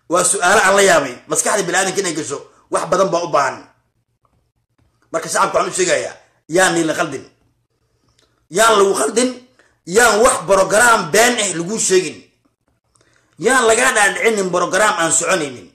waa su-aalo aan la yaabay maskaxda bini-aadanka inay gasho wax badan baa u baahan marka shacabka waxaan u sheegayaa yaan niila khaldin yaan lagu khaldin yaan wax brograam been ah laguu sheegin yaan lagaa dhaadhicinin brograam aan soconaynin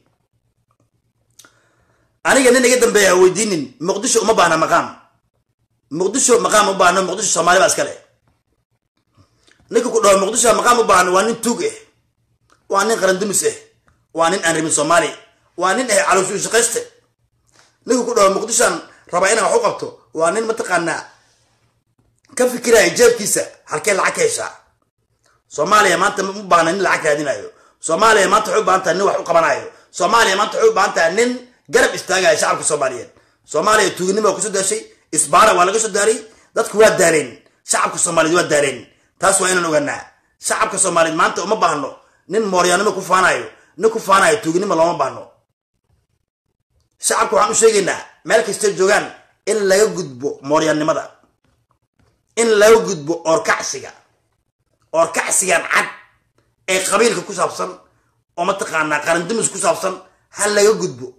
aniga nin iga dambeeya ha weydiinin muqdisho uma baahna maqaam muqdisho maqaam u baahno muqdisho soomaali baa iskale ninka ku dhaho muqdisho maqaam u baahno waa nin tuug ah waa nin qarandumis ah waa nin aan rabin soomaali waa nin ah calooshu shaqayste ninka ku dhaho muqdishoan rabaa inaan wax u qabto waa nin mataqaanaa ka fikiraya jeebkiisa halkee lacag ka heshaa soomaaliya maanta ma u baahna nin lacag raadinayo soomaaliya maanta waxay u baahan tahay nin wax u qabanayo soomaaliya maanta waxay u baahan tahay nin garab istaagaya shacabka soomaaliyeed soomaaliya tuuginimo waa kusoo daashay isbaara waa laga soo daaray dadku waa daareen shacabka soomaaliyeed waa daareen taas waa inaan ogaanaa shacabka soomaaliyeed maanta uma baahno nin mooryaanimo ku faanayo nin ku faanayo tuuginimo looma baahno shacabka waxaan u sheegaynaa meel kastay joogaan in laga gudbo mooryaannimada in laga gudbo oorkacsiga oorkacsigan cad ee qabiilka ku saabsan oo mataqaanaa qarandumis ku saabsan ha laga gudbo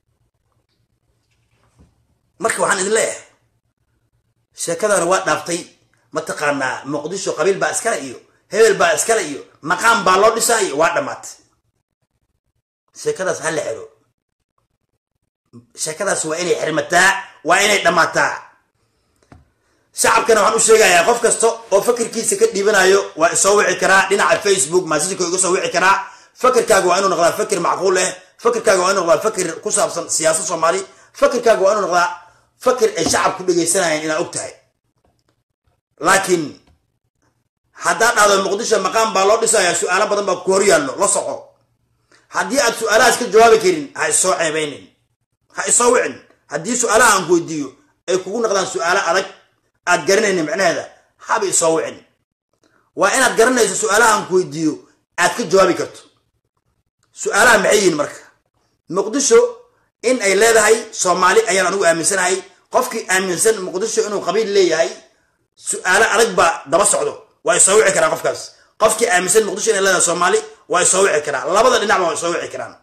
marka waxaan idin leeyahay sheekadana waa dhaaftay mataqaanaa muqdisho qabiil baa iskale iyo hebel baa iskale iyo maqaam baa loo dhisaayo waa dhammaatay sheekadaas ha la xiro sheekadaas waa inay xirmataa waa inay dhammaataa shacabkana waxaan u sheegayaa qof kasta oo fakirkiisa ka dhiibanayo waa isoo wici karaa dhinaca facebook maasijka iga soo wici karaa fakirkaaga waa inuu noqdaa fakir macquul eh fakirkaaga waa inuu noqdaa fakir ku saabsan siyaasad soomaali fakirkaaga waa inuu noqdaa fakir ay shacab ku dhegaysanayaan inaad og tahay laakiin haddaad dhahdo muqdisho maqaam baa loo dhisayaa su-aalo badan baa ku hor yaallo la soco haddii aad su-aalahaas ka jawaabi karin ha isoo ceebaynin ha isoo wicin haddii su-aalaha aan ku weydiiyo ay kugu noqdaan su-aalo adag aad garanaynin micnaheeda haba isoo wicin waa inaad garanayso su-aalaha aan ku weydiiyo aad ka jawaabi karto su-aalaha maxay yihiin marka muqdisho in ay leedahay soomaali ayaan anigu aaminsanahay qofkii aaminsan muqdisho inuu qabiil leeyahay su-aalo adag baa daba socdo waa isoo wici karaan qofkaas qofkii aaminsan muqdisho inay leedahay soomaali waa isoo wici karaan labada dhinacba waa isoo wici karaan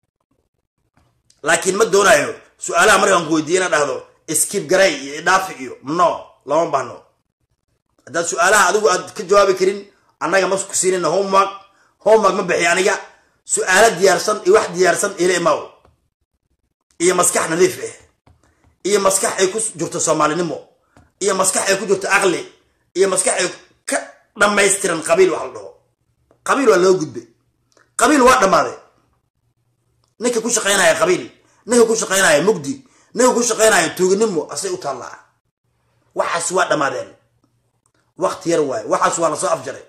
laakiin ma doonayo su-aalaha markaan ku weydiiye inaad dhahdo skib garay iyo idhaafi iyo no lama baahno haddaad su-aalaha adigu aad ka jawaabi karin annaga ma ku siinayna homework homework ma bixiy aniga su-aalo diyaarsan iyo wax diyaarsan ila imaw iyo maskax nadiif ah iyo maskax ay ku jirto soomaalinimo iyo maskax ay ku jirto aqli iyo maskax ay ka dhammaystiran qabiil wax la dhaho qabiil waa loo gudbay qabiil waa dhammaaday ninka ku shaqaynaya qabiil ninka ku shaqaynaya mugdi ninka ku shaqaynaya tuuginimo asay u taallaa waxaas waa dhammaadeen wakti yar waaye waxaas waa lasoo afjaray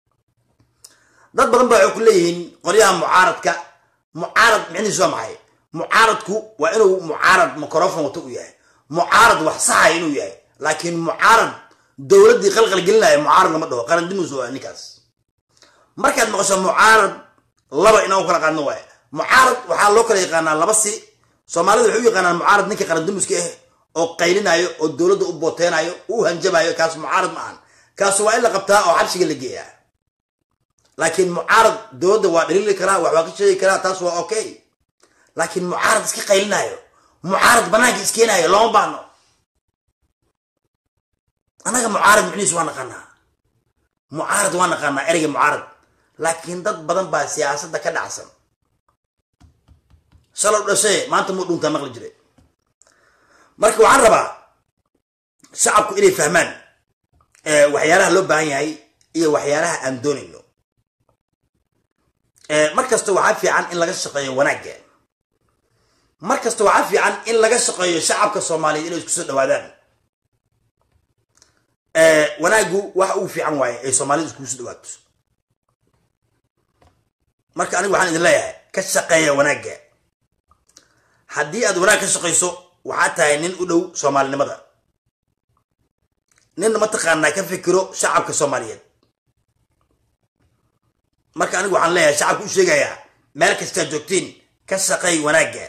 dad badan ba waxay ku leeyihiin qolyaha mucaaradka mucaarad micnihiis waa maxay mucaaradku waa inuu mucaarad microfon wato u yahay mucaarad wax saxaya inuu yahay laakiin mucaarad dowladdii qalqal gelinaya mucaarad lama dhaho qarandimus waa ninkaas markaad maqasho mucaarad laba inaan u kala qaadno waaye mucaarad waxaa loo kala yaqaanaa laba si soomaalida waxay u yaqaanaan mucaarad ninka qarandimuska ah oo qaylinayo oo dowladda u booteynayo u hanjabayo kaas mucaarad ma ahan kaas waa in la qabtaa oo xabsiga la geeyaa laakiin mucaarad dowladda waa dhaliili karaa wax waa ka sheegi karaa taas waa okay laakiin mucaarad iska qaylinayo mucaarad banaanka iskeenayo looma baahno annaga mucaarad micnihiis waa naqaanaa mucaarad waa naqaanaa ereyga mucaarad laakiin dad badan baa siyaasadda ka dhacsan shalow dhashee maanta muu dhuntaa maqli jiray marka waxaan rabaa shacabku inay fahmaan waxyaalaha loo baahan yahay iyo waxyaalaha aan doonayno mar kasta waxaa fiican in laga shaqeeyo wanaagga mar kasta waxaa fiican in laga shaqeeyo shacabka soomaaliyeed inay isku soo dhawaadaan wanaaggu waxa uu fiican waaye ay soomaalida iskugu soo dhawaato marka anigu waxaan idin leeyahay ka shaqeeya wanaagga haddii aad wanaag ka shaqayso waxaa tahay nin u dhow soomaalinimada nin mataqaanaa ka fikiro shacabka soomaaliyeed marka anigu waxaan leeyahay shacabka u sheegayaa meel kastaad joogtiin ka shaqeey wanaagga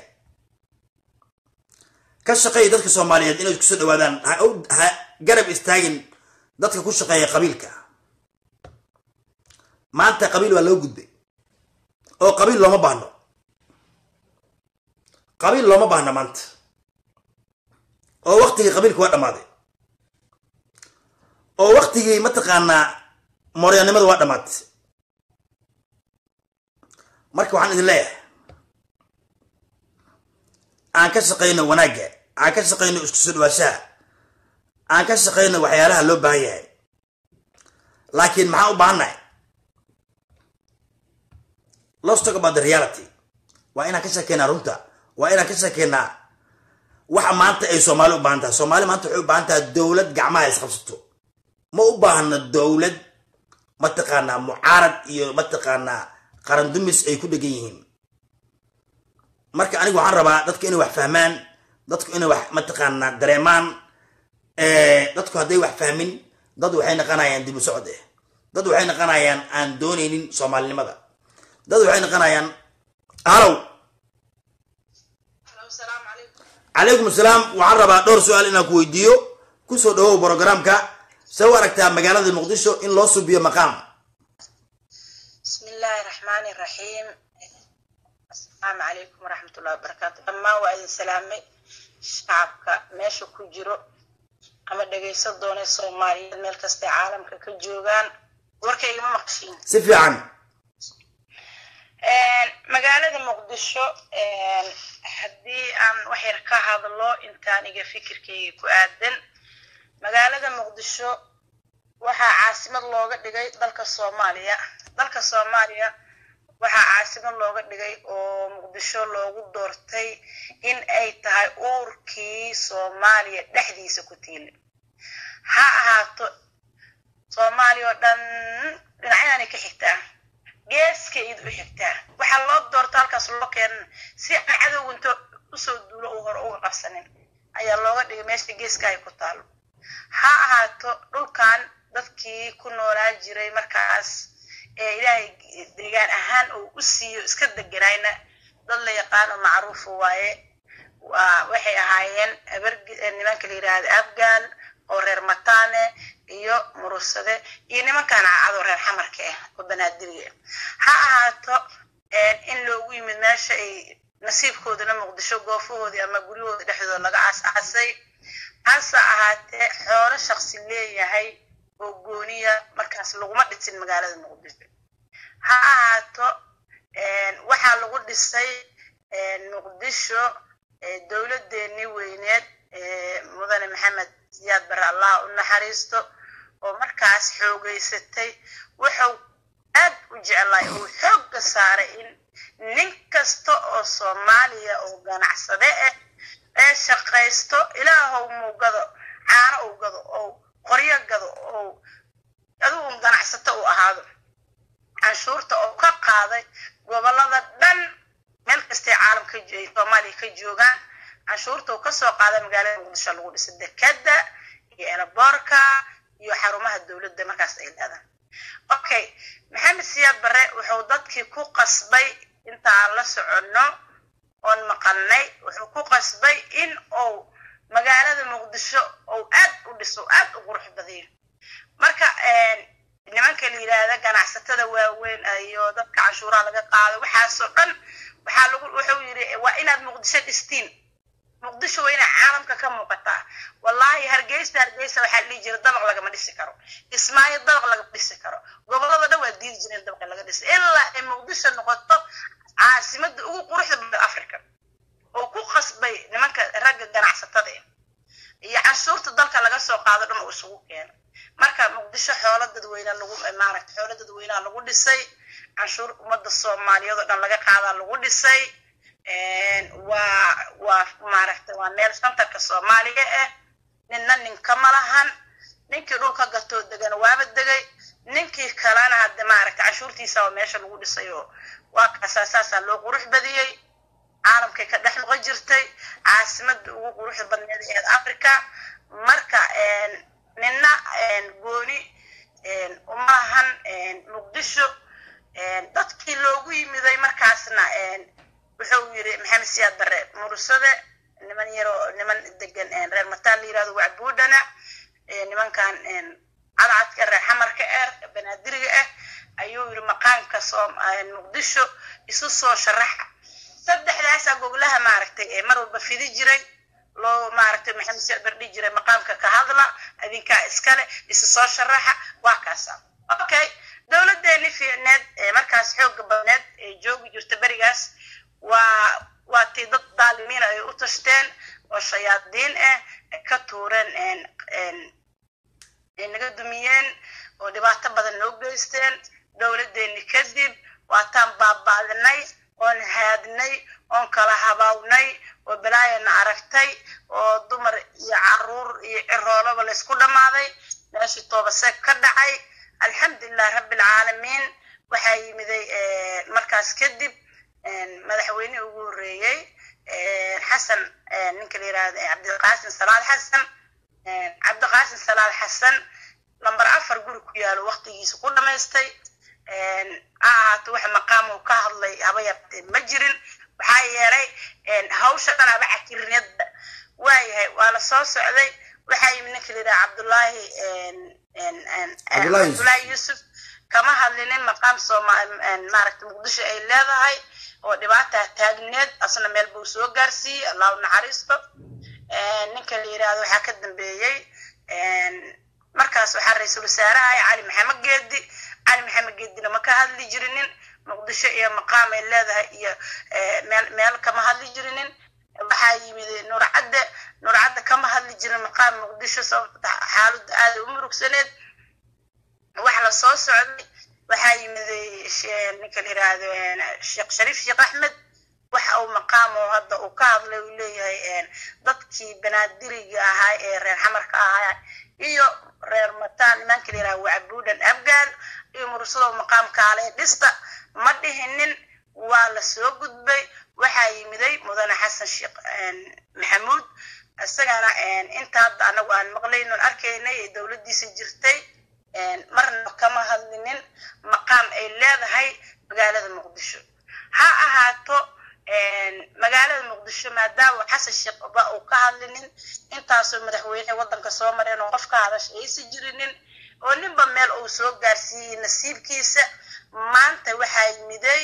ka shaqeey dadka soomaaliyeed inay isku soo dhawaadaan ha garab istaagin dadka ku shaqeeya qabiilka maanta qabiil waa loo gudbay oo qabiil looma baahno qabiil looma baahna maanta oo waktigii qabiilka waa dhammaaday oo waktigii mataqaanaa mooryanimada waa dhammaatay marka waxaan idin leeyahay aan ka shaqayno wanaagga aan ka shaqayno isku soo dhawaashaha aan ka shaqayno waxyaalaha loo baahan yahay laakiin maxaan u baahannahay let's talk about the reality waa inaan ka sheekeynaa runta waa inaan ka sheekeynaa waxa maanta ay soomaali u baahan tahay soomaali maanta waxay u baahan tahay dowlad gacmaha isqabsato ma u baahna dowlad mataqaanaa mucaarad iyo mataqaanaa qarandumis ay ku dhegan yihiin marka anigu waxaan rabaa dadku inay wax fahmaan dadku inay wax mataqaanaa dareemaan dadku hadday wax fahmin dad waxay naqanayaan dib u socod eh dad waxay naqanayaan aan doonaynin soomaalinimada dad waxay naqanayaan halow calaykum asalaam waxaan rabaa dhowr su-aal inaan ku weydiiyo kusoo dhawow brogramka see u aragtaa magaalada muqdisho in loo subiyo maqaam bismi illaahi raxmaani raxiim asalaamu calaykum waraxmatullahi wabarakaatu dhammaan waa idin salaamay shacabka meesha ku jiro ama dhegaysan doona soomaaliyeed meel kastay caalamka ka joogaan warkaygama maqshiin si fiican magaalada muqdisho haddii aan wax yar ka hadlo intaan iga fikirkayga ku aadan magaalada muqdisho waxaa caasimad looga dhigay dalka soomaaliya dalka soomaaliya waxaa caasimad looga dhigay oo muqdisho loogu doortay in ay tahay uurkii soomaaliya dhexdiisa ku tiilay ha ahaato soomaaliya oo dhan dhinacyadanay ka xigtaa geeska id u xigtaa waxaa loo doorta halkaas loo keenan si aan cadowginto usoo duulo uu hore uga qabsanin ayaa looga dhigay meesha geeska ay ku taalo ha ahaato dhulkan dadkii ku noolaa jiray markaas ee ilaahay deegaan ahaan uu u siiyo iska deganayna dad la yaqaano macruufa waaye waxay ahaayeen nimanka la yidhaahda afghan oo reer matane iyo murusade iyo nimankan cadoo reer xamarka ah oo banaadiriga ha ahaato in loogu yimid meesha ay nasiibkoodana muqdisho goofahoodii ama guryahoodii dhexdooda laga aas-aasay hase ahaatee xoolo shaksi leeyahay oo gooniya markaas laguma dhisin magaalada muqdisho ha ahaato waxaa lagu dhisay muqdisho dowladdeennii weyneed mudane maxamed siyaad bare allah u naxariisto oo markaas xoogeysatay wuxuu aad u jeclay uu xoogga saaray in nin kasta oo soomaaliya oo ganacsade ah ee shaqaysto ilaahow muu gado caano uu gado oo qoryo gado oo adigu ganacsato uu ahaado canshuurta oo ka qaaday gobolada dhan meel kastay caalamka soomaaliya ka joogaan canshuurta uu kasoo qaaday magaalada muqdisho lagu dhisay dekeda iyo elaboorka iyo xarumaha dowladda markaas ay leedahay okay maxamed siyaad bare wuxuu dadkii ku qasbay inta aan la soconno oon maqalnay wuxuu ku qasbay in uu magaalada muqdisho uu aad u dhiso aad u qurux badiyo marka nimanka la yidhaahda ganacsatada waaweyn iyo dadka canshuuraha laga qaado waxaasoo dhan waxaa lagu wuxuu yidhi waa inaad muqdisho dhistiin muqdisho waa inay caalamka ka muuqataa wallahi hargeysa hargeysa waxaa dhihi jira dabaq lagama dhisi karo ismaayo dabaq lagama dhisi karo gobolada dhan waa diidi jireen dabaq laga dhisa ilaa ay muqdisho noqoto caasimada ugu quruxda badan africa oo ku qasbay nimanka ragga ganacsatada iyo canshuurta dalka laga soo qaado dhan uu isugu keeno marka muqdisho xoolo dadweyne lagu maaragta xoolo dadweynaha lagu dhisay canshuur ummadda soomaaliyeed oo dhan laga qaadaa lagu dhisay waa waa maaragta waa meel santarka soomaaliya ah ninna ninkama lahan ninkii dhulka gatoo degana waaba degay ninkii kalena hadde maaragta canshuurtiisa oo meesha lagu dhisay oo waa kaasaa saasaa loo qurux badiyey caalamkay ka dhex noqon jirtay caasimada ugu quruxda badneed eed africa marka ninna gooni uma lahan muqdisho dadkii loogu yimiday markaasna wuxuu yiri maxamed siyaad bare mursade niman yaroo niman degan reer mataan la yirahdo wacbuudhana nimankan cadcadka reer xamarka ah banaadiriga ah ayuu yiri maqaamka muqdisho isu soo sharaxa saddexdaasaa goglaha maaragtay ee mar walba fidi jiray loo maaragtay maxamed siyaad bardhi jiray maqaamka ka hadla adinkaa iskale isa soo sharaxa waa kaasa okay dowladeeni fiicneed ee markaas xooga badneed ee joogi jirta berigaas waa waa tii dad daalimiin ay u tashteen oo shayaadiin ah ka tuureen ay naga dumiyeen oo dhibaato badan noo geysteen dowladeeni kadib waataan baaba'dinay oon haadnay oon kala habaawnay oo balaayana aragtay oo dumar iyo caruur iyo ciroolaba laysku dhammaaday meeshii toobaseeg ka dhacay alxamdulilah rabbilcaalamiin waxaa yimiday markaas kadib madaxweynihii ugu horreeyey xasan ninka la yirahda cabdiqaasim salaad xasan cabdiqaasim salaad xasan lamber afar guri ku yaalo waqtigiisa ku dhamaystay ha ahaato wax maqaam uu ka hadlay haba yartee ma jirin maxaa yeelay hawsha dhan aba cakirinadda waayahay waa la soo socday waxaa yimid ninka la yidhaha cabdullaahi cabdullaahi yuusuf kama hadlinin maqaam sooma maaragta muqdisho ay leedahay oo dhibaataa taagneed asna meel buu soo gaarsiiyey allahu naxariisto ninka la yidhaahdo waxaa ka dambeeyey markaas waxaa ra-iisul wasaarahay cali maxamed geedi cali maxamed geedina ma ka hadli jirinin muqdisho iyo maqaam ay leedahay iyo meel meel kama hadli jirinin waxaa yimid nuurcadde nuurcadde kama hadli jirin maqaam muqdisho sababta xaaladda aada u murugsaneed wax la soo socday waxaa yimid ninka la yiraahdo sheekh shariif sheekh axmed waxa uu maqaamo hadda uu ka hadlay uu leeyahay dadkii banaadiriga ahaa ee reer xamarka ahaa iyo reer mataan nimanka la yiraahdo wacabuudhan abgaal iyo mursadoo maqaamkaale dhista ma dhihinin waa la soo gudbay waxaa yimiday mudane xasan sheekh maxamuud isagana inta hadda anagu aan maqlaynon arkaynay ee dowladdiisa jirtay marna kama hadlinin maqaam ay leedahay magaalada muqdisho ha ahaato magaalada muqdisho maadaama xasan sheekh ba uu ka hadlinin intaasoo madaxweyne waddanka soo mareen oo qof ka hadasha aysan jirinin oo ninba meel uu soo gaarsiiyey nasiibkiisa maanta waxaa yimiday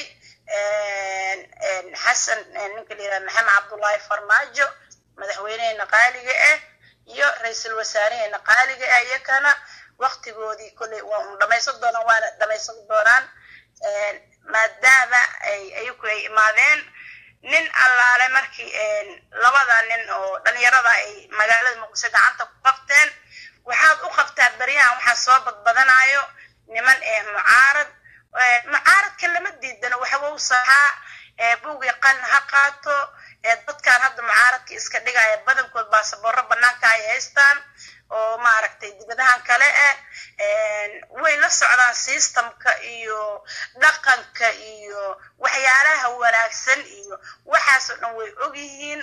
xasan ninka la yiraha maxamed cabdullaahi farmaajo madaxweyneheena qaaliga ah iyo ra-iisul wasaaraheena qaaliga ah iyakana waktigoodii kolley waa un dhamaysan doonaan waana dhamaysan doonaan maadaama ay ayagu ay imaadeen nin allaale markii labada nin oo dhalinyarada ay magaalada muqdisho gacanta ku qabteen waxaad u qabtaa beryahan waxaa soo badbadanayo niman ee mucaarad mucaaradka lama diidano waxba u saxaa buugii qalin ha qaato dadkan hadda mucaaradka iska dhigaya badankood baasaboorro banaanka ay haystaan oo maaragtay dibadahan kale ah way la socdaan systemka iyo dhaqanka iyo waxyaalaha wanaagsan iyo waxaasoo dhan way og yihiin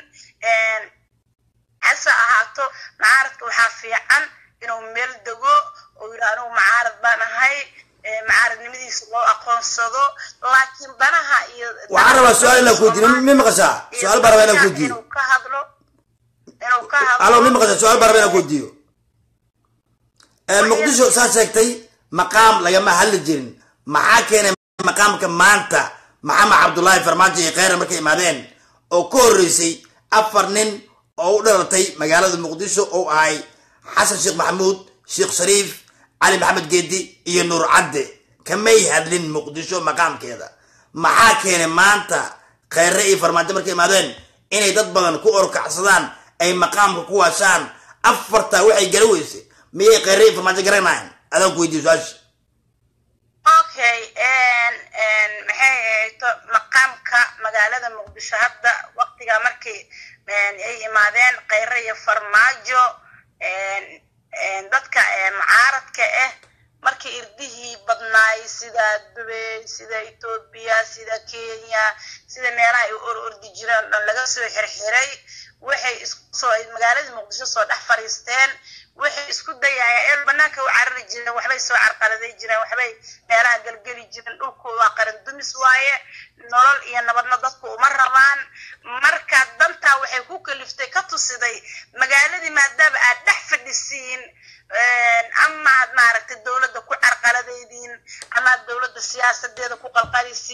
hase ahaato mucaaradka waxaa fiican inuu meel dego oo yidhi anigu mucaarad baan ahay macaaradnimadiisa loo aqoonsado laakiin danaha iyo waxaan rabaa su-aal inaan kuweydiiyo mi maqashaa su-aal baan rabaa inaan kuweydiiyo inuu ka hadlo inuu ka hadlo alo mi maqashaa su-aal baan rabaa inaan kuweydiiyo muqdisho saa sheegtay maqaam lagama hadli jirin maxaa keenay maqaamka maanta maxamed cabdullaahi farmaajo iyo kheyra markay imaadeen oo ka horreysay afar nin oo u dhalatay magaalada muqdisho oo ahay xasan sheekh maxamuud sheekh shariif cali maxamed geedi iyo nuur cadde kamay hadlin muqdisho maqaamkeeda maxaa keenay maanta kheyre iyo farmaajo markay imaadeen inay dad badan ku orkacsadaan ay maqaamka ku waashaan afartaa waxay gala weysay miyay kheyre iyo farmaajo garanayan adaan ku weydiiyo su-aasha okay maxay ahayto maqaamka magaalada muqdisho hadda waqtiga markii ay imaadeen kheyre iyo farmaajo dadka mucaaradka ah markii irdihii badnaay sida dubey sida etoobiya sida kenya sida meelaha ay or ordi jireen dhan laga soo xirxiray waxay iskusoo magaalada muqdisho soo dhex fadhiisteen waxay isku dayayaan eel banaanka u carari jireen waxbay soo carqaladay jireen waxbay meelaha gelgeli jireen dhulku waa qaran dumis waaye nolol iyo nabadna dadku uma rabaan marka dantaa waxay ku kaliftay ka tusiday magaaladii maadaama aad dhex fadhisiin ama aad maaragtay dowladda ku carqaladaydiin ama aad dowladda siyaasadeeda ku qalqalisiin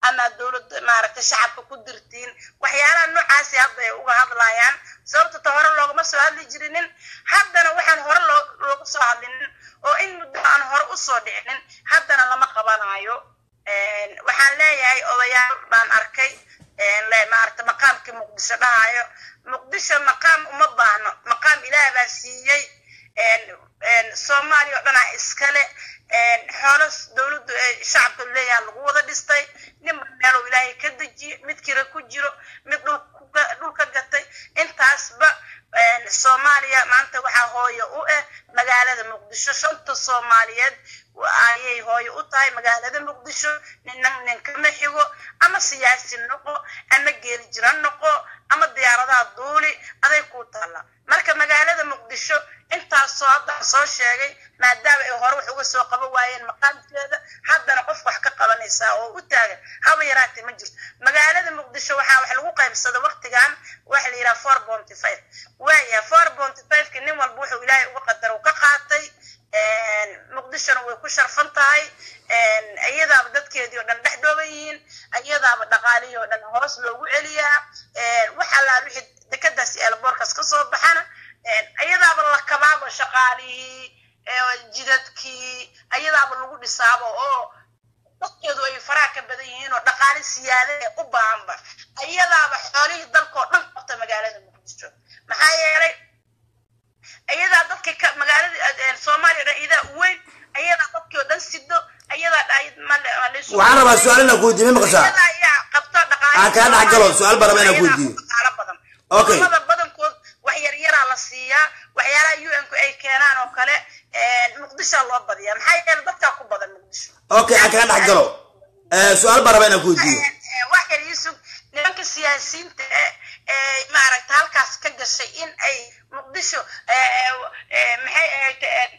ama dowladda maaragtay shacabka ku dirtiin waxyaalaha noocaasi hadda ay uga hadlayaan sababta ta hore loogama soo hadli jirinin haddana waxaan hore loo looga soo hadlinin oo in muddo aan hore usoo dhicinin haddana lama qabanayo waxaan leeyahay odayaal baan arkay maaragta maqaamkii muqdisho dhahayo muqdisho maqaam uma baahno maqaam ilaah baa siiyey soomaaliya oo dhanaa iskale xoolo dowladdu shacabka leeyaha lagu wada dhistay ninba meeluu ilaahay ka dejiye mid kira ku jiro mid dhulka gatay intaasba soomaaliya maanta waxaa hooyo u ah magaalada muqdisho shanta soomaaliyeed ayay hooyo u tahay magaalada muqdisho nina ninkama xigo ama siyaasi noqo ama geeri jira noqo ama diyaaradaha duuli aday ku taalla marka magaalada muqdisho intaasoo hadda soo sheegay maadaama ay hore wax uga soo qaban waayeen maqaamkeeda haddana qof wax ka qabanaysaa oo u taagan haba yaraatee ma jirto magaalada muqdisho waxaa wax lagu qaybsada waktigan waxa la yidhaha four bonty five waaya four bonty fiveki nin walba wuxuu ilaahay uga qadar u ka qaatay muqdishona way ku sharfan tahay iyadaaba dadkeedii oo dhan dhex dhooban yihiin iyadaaba dhaqaalihii oo dhan hoos loogu celiyaa wax allaa wixii dekadaas eelboorkaas ka soo baxana iyadaaba la kabaabo shaqaalihii jidadkii ayadaaba lagu dhisaabo oo dadkeedu ay faraha ka badan yihiin oo dhaqaale siyaada ee u baahanba iyadaaba xoolihii dalkao dhan qabta magaalada muqdisho maxaa yeelay ayadaa dadkii ka magaalada soomaaliya dhan idaa u weyn ayadaa dadkii oo dhan sido ayadaa waxaan rabaa su-aal inaan ku weydiiye ma maqashaa ayaa qabto dhaqaale aan kaa dhex galo su-aal baan rabaa inaan ku weydiiyo dhaqaalo badan Okay. wadamada badankood wax yar yaraa la siiyaa waxyaalaha un ku ay keenaan oo kale muqdishoa loo badiyaa maxaa yeele dadkaa ku badan muqdisho okay aan kaa dhex galo su-aal baan rabaa inaan ku weydiiyo wax yar yusuf nimanka siyaasiyiinta eh ee maaragta halkaas ka gashay in ay muqdisho maxay ahayd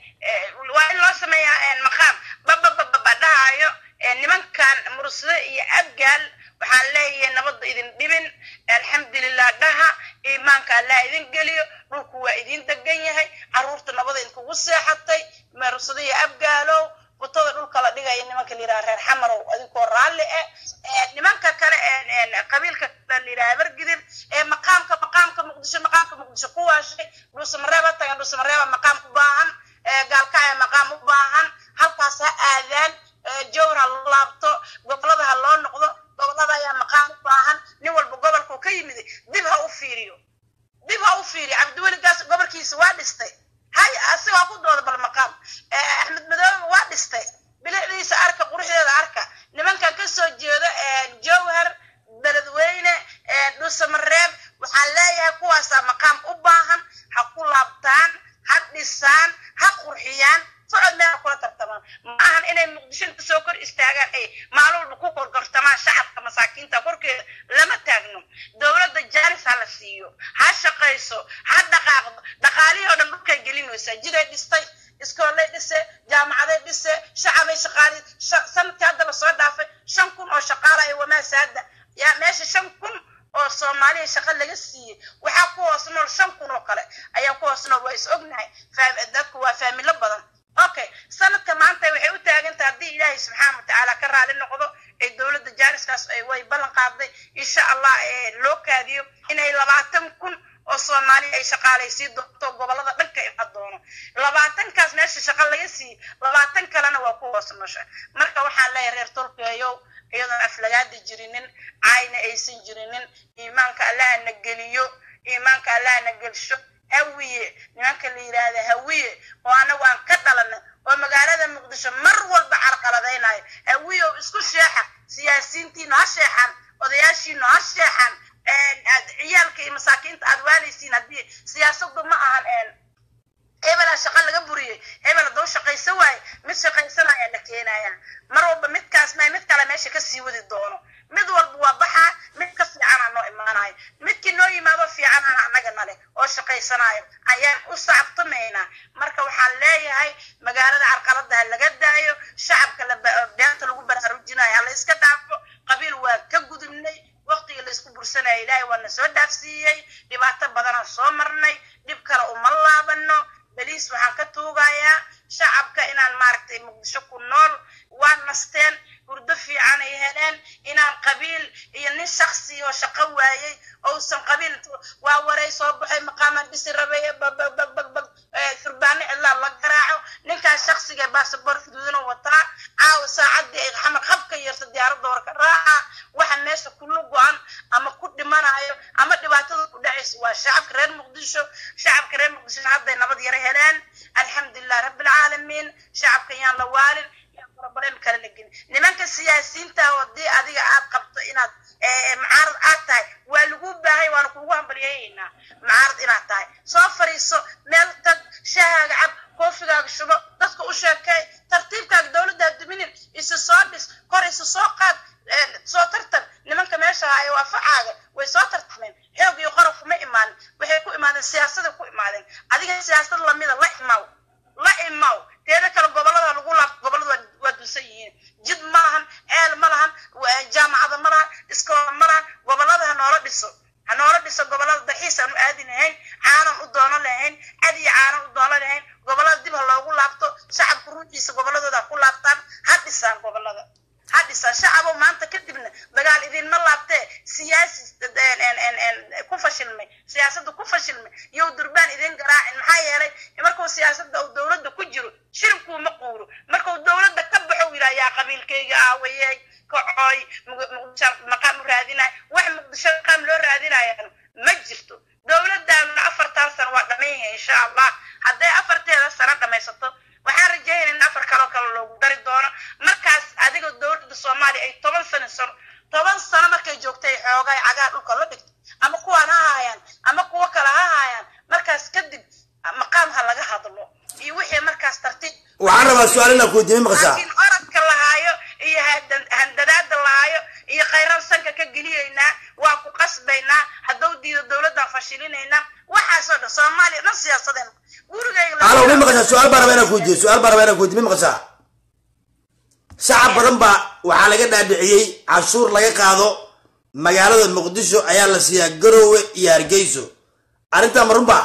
waa in loo sameeyaa maqaam bababababa dhahayo nimankan mursado iyo abgaal waxaan leeyahay nabadda idin dhibin alxamdulilah dhaha iimaanka allah idin geliyo dhulku waa idin degan yahay caruurta nabada idinkugu seexatay mursado iyo abgaalow butada dhulka la dhigaya nimanka la yidhaha reer xamarow adinkoo raalli ah nimanka kale qabiilka la yidhaha bargidir ee maqaamka maqaamka muqdisho maqaamka muqdisho ku waashay dhuusamareeba tagan dhuusamareeba maqaam u baahan gaalkacya maqaam u baahan halkaas ha aadaan jowr ha loo laabto gobolada ha loo noqdo gobolada ayaa maqaam u baahan nin walba gobolkuu ka yimid dib ha u fiiriyo dib ha u fiiriyo cabdiweligaas gobolkiisa waa dhistay hay asigoo ku dooda bal maqaam axmed madoobe waa dhistay bilicdiisa arka quruxdeeda arka nimankan ka soo jeeda jowhar beledweyne dhuusamareeb waxaan leeyahay kuwaasaa maqaam u baahan ha ku laabtaan ha dhisaan ha qurxiyaan socod meel kula tartamaan ma ahan inay muqdisho inta soo kor istaagaan ay maalin walba ku korgortamaan shacabka masaakiinta korkeeda lama taagno dowladda jaaris ha la siiyo ha shaqayso ha dhaqaaqdo dhaqaalihii oo dhan dhulkay gelinaysaa jiday dhistay iskoolay dhise jaamacaday dhise shacabay shaqaali sanadkii hadda lasoo dhaafay shan kun oo shaqaala ay wamaasaada yaa meesha shan kun oo soomaaliya shaqa laga siiyey waxaa ku hoos nool shan kun oo kale ayaa ku hoos nool waa is ognahay dadku waa faamilo badan okay sanadka maanta waxay u taagantahay haddii ilaahay subxaana watacaala ka raali noqdo ee dowladda jaariskaas way ballan qaaday insha allah loo kaadiyo inay labaatan kun oo soomaali ay shaqaalaysiin doonto gobolada dhanka iman doono labaatankaas meesha shaqa laga siiyey labaatan kalena waa ku hoos nosha marka waxaan leeyahay reer tolkeeyow iyadoon aflagaada jirinin caayna aysan jirinin iimaanka allaha na geliyo iimaanka allaha na gelsho hawiye nimanka la yidhaahda hawiye oo anagu aan ka dhalanay oo magaalada muqdisho mar walba carqaladaynayo hawiye oo isku sheexa siyaasiyiintiinu ha sheexan odayaashiinu ha sheexan ciyaalka iyo masaakiinta aad waalaysiin haddii siyaasadu ma ahan hebelaa shaqa laga buriyey hebel hadduu shaqaysa waaye mid shaqaysanaya la keenaya mar walba midkaas ma mid kale meesha kasii wadi doono mid walba waa baxaa mid ka fiicanaa noo imaanayo midkii noo yimaado fiicanana annaga nale oo shaqaysanayo ayaan u sacabtumaynaa marka waxaan leeyahay magaalada carqalada ha laga daayo shacabka beenta lagu baraarujinayo ha la iska dhaafo qabiil waa ka gudubnay waqtiga la isku bursanaya ilaahay waa na soo dhaafsiiyey dhibaato badanaan soo marnay dhib kale uma laabano beliis waxaan ka tuugayaa shacabka inaan maaragtay muqdisho ku nool waa nasteen hurdo fiican ay heleen inaan iyo nin shaksi oo shaqo waayey ousan qabiil waa waray soo baxay maqaamaan dhisi rabay bagbagbagbag furbaano cidlaa la garaaco ninkaas shaksiga basaboor xuduudana wataa caawa saacadii ay xamar hab ka yeerto diyaaradda hore ka raaca waxa meesha kula go-an ama ku dhimanayo ama dhibaatada ku dhacaysa waa shacabka reer muqdisho shacabka reer muqdishona hadday nabad yaro heleen alxamdulilah rabbilcaalamiin shacabka yaan la waalin problem kale la gelin nimanka siyaasiyiinta hadii adiga aad qabto inaad mucaarad aad tahay waa lagu baahay waana kuugu hambalyeeyaynaa mucaarad inaad tahay soo fariiso meel tag shahaaga cab koofigaaga shubo dadka u sheekay tartiibkaaga dowladdaa duminin isu soo dhis kor isu soo qaad soo tartan nimanka meesha haayo waa facaaga way soo tartameen xoog iyo qorof kuma imaanin waxay ku imaadeen siyaasada ku imaadeen adiga siyaasad lamida la imaw la imaw teeda kale gobolada lagu laabto gobolada waa dunsan yihiin jid ma lahan ceel ma lahan jaamacada ma lahan iskoola ma lahan gobolada ha noola dhiso ha noola dhiso gobolada daxiis aan u aadi lahayn caanan u doono lahayn cad iyo caanan u doono lahayn gobolada dib ha loogu laabto shacabka ruuxiisa goboladooda ha ku laabtaan ha dhisaan gobolada ha dhisaan shacabo maanta kadibna dagaal idinma laabtee siyaasi ku fashilmay siyaasadda ku fashilmay yow durbaan idin garaacin maxaa yeelay markuu siyaasadda uu dowladda ku jiro shiribkuu ma quuro markuu dowladda ka baxo yidhaha yaa qabiilkayga aawayey kacooy muqdisho maqaam u raadinaya wax muqdisho maqaam loo raadinayaan ma jirto dowladdaanuna afartan sano waa dhammayyahay insha allah hadday afarteeda sano dhammaysato waxaan rajeynaya in afar kaloo kale loogu dari doono markaas adiga dowladda soomaaliya ay toban sano sano toban sano markay joogtay xoogaay cagaa dhulka la dhigto ama kuwaan ha haayaan ama kuwo kale ha haayaan markaas kadib maqaam ha laga hadlo iyo wixii markaas tartiib waxaan rabaa su-aal inaa ku weydiiyey maqashaa laakiin orodka lahaayo iyo handadaada lahaayo iyo khayran sanka ka geliyaynaa waa ku qasbaynaa hadduu diido dowladdan fashilinaynaa waxaasoo dhan soomaaliya dhan siyaasadeen gurigayga alo mi maqashaa su-aal baa rabaa inaan ku weydiiyo su-aal baa rabaa inaan ku weydiyo mi maqashaa shacab badan baa waxaa laga dhaadhiciyey cashuur laga qaado magaalada muqdisho ayaa la siiyaa garoowe iyo hargeyso arrintaa ma runba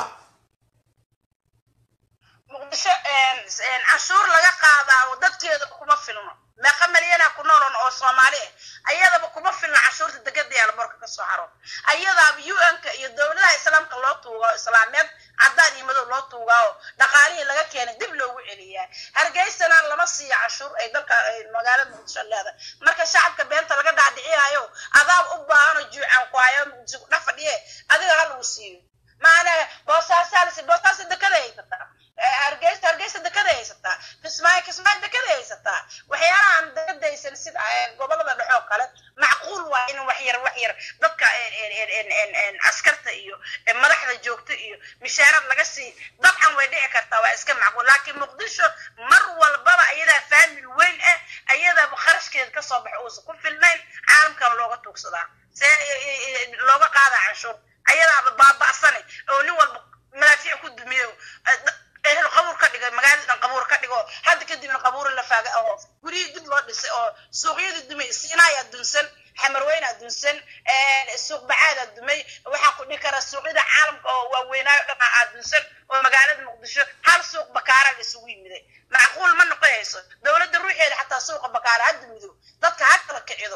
muqdisho cashuur laga qaadaa dadkeeda kuma filno meeqa malyanaa ku noolon oo soomaali ah ayadaba kuma filna cashuurta degada yaalborka kasoo haro ayadaaba u n-ka iyo dowladaha islaamka loo tuugaa islaameed caddaan iyo madow loo tuugaa oo dhaqaalihii laga keenay dib loogu celiyaa hargeysana lama siiyo cashuur ay dalka magaalada muqdisho leedahay marka shacabka beenta laga dhaadhicinayo adaab u baahanoo juucan ku hayo muqdisho ku dhex fadhiye adiga ha lagu siiyo maana boosaasalsi boosaasa dekada haysataa hargeysa hargeysa dekada haysataa kismaayo kismaayo dekada haysataa waxyaalahan dekadaysan sida gobolada dhexoo kale macquul waa in wax yar wax yar dadka askarta iyo madaxda joogta iyo mishaarad laga sii dabcan way dhici kartaa waa iska macquul laakiin muqdisho mar walbaba ayadaa faamil weyn ah ayadaaba kharashkeeda kasoo baxa uusan ku filnayn caalamkan looga tuugsadaa see looga qaadaa canshuur ayadaaba baaba'sane oo nin walba madaafiic ku dumiyo ehel qabuur ka dhigay magaalada dhan qabuur ka dhigo hadda kadibna qabuuri la faaga oo guryihii dib loo dhisay oo suuqyadii dumay siinaayaa dunsan xamarweynaa dunsan suuq bacaadaa dumay waxaan ku dhihi karaa suuqyada caalamka oo waaweynaayo dhan aa dunsan oo magaalada muqdisho hal suuq bakaara la isugu yimiday macquul ma noqonayso dowladda ruuxeeda xataa suuqa bakaara ha dumido dadka ha kala kicido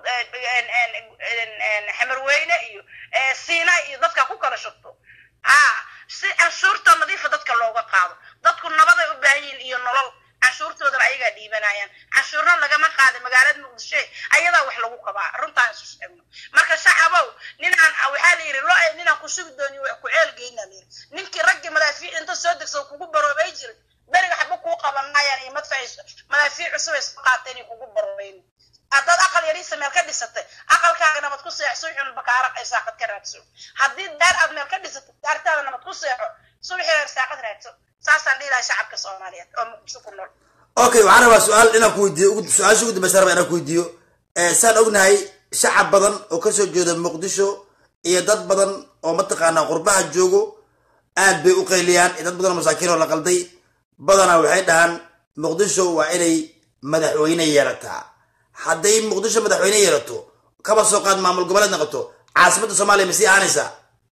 xamarweyne iyo siinaa iyo dadka ku kala shubto ha si canshuurta nadiifa dadka looga qaado dadku nabaday u baahan yihiin iyo nolol canshuurtoodana ayagaa dhiibanayaan canshuurna lagama qaada magaalada muqdisho ayadaa wax lagu qabaa runtaan isu sheegno marka shacabow ninaan waxaa la yidhi lo ninaan ku sugi dooni ku ceelgeyna la yidhi ninkii raggii madaafiic inta soo degso kugu baroobay jiray beriga xaba kuu qabanayaan iyo madfaciiso madaafiic cusub ay soo qaateen iyo kugu baroobeyn haddaad aqal yariisa meel ka dhisatay aqalkaaga nabad ku seexo subaxun bakaara ay saaqad ka raadso haddii daar aad meel ka dhisatay daartaada nabad ku seexo subaxii reer saaqad raadso saasaan dhihi lahay shacabka soomaaliyeed oo muqdisho ku nool okay waxaan rabaa su-aal inaan ku weydiiyo su-aasha ugu dambaysa rabaa inaan ku weydiiyo saan ognahay shacab badan oo kasoo jeeda muqdisho iyo dad badan oo mataqaanaa qurbaha joogo aad bay u qayliyaan dad badan oo masaakiin oo la qalday badanaa waxay dhahaan muqdisho waa inay madaxweyne yeelataa hadday muqdisho madaxweyne yeelato kaba soo qaad maamul goboleed noqoto caasimadda soomaaliya ma sii ahanaysaa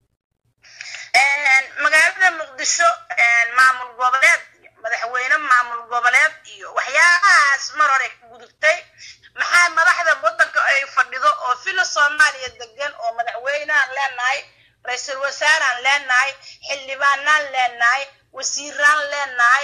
magaalada muqdisho maamul goboleed madaxweyne maamul goboleed iyo waxyaabahaas mar hore gudubtay maxaa madaxda waddanka ay fadhido oo filo soomaaliya degan oo madaxweyneaan leenahay ra-iisul wasaaraan leenahay xildhibaanaan leenahay wasiiraan leenahay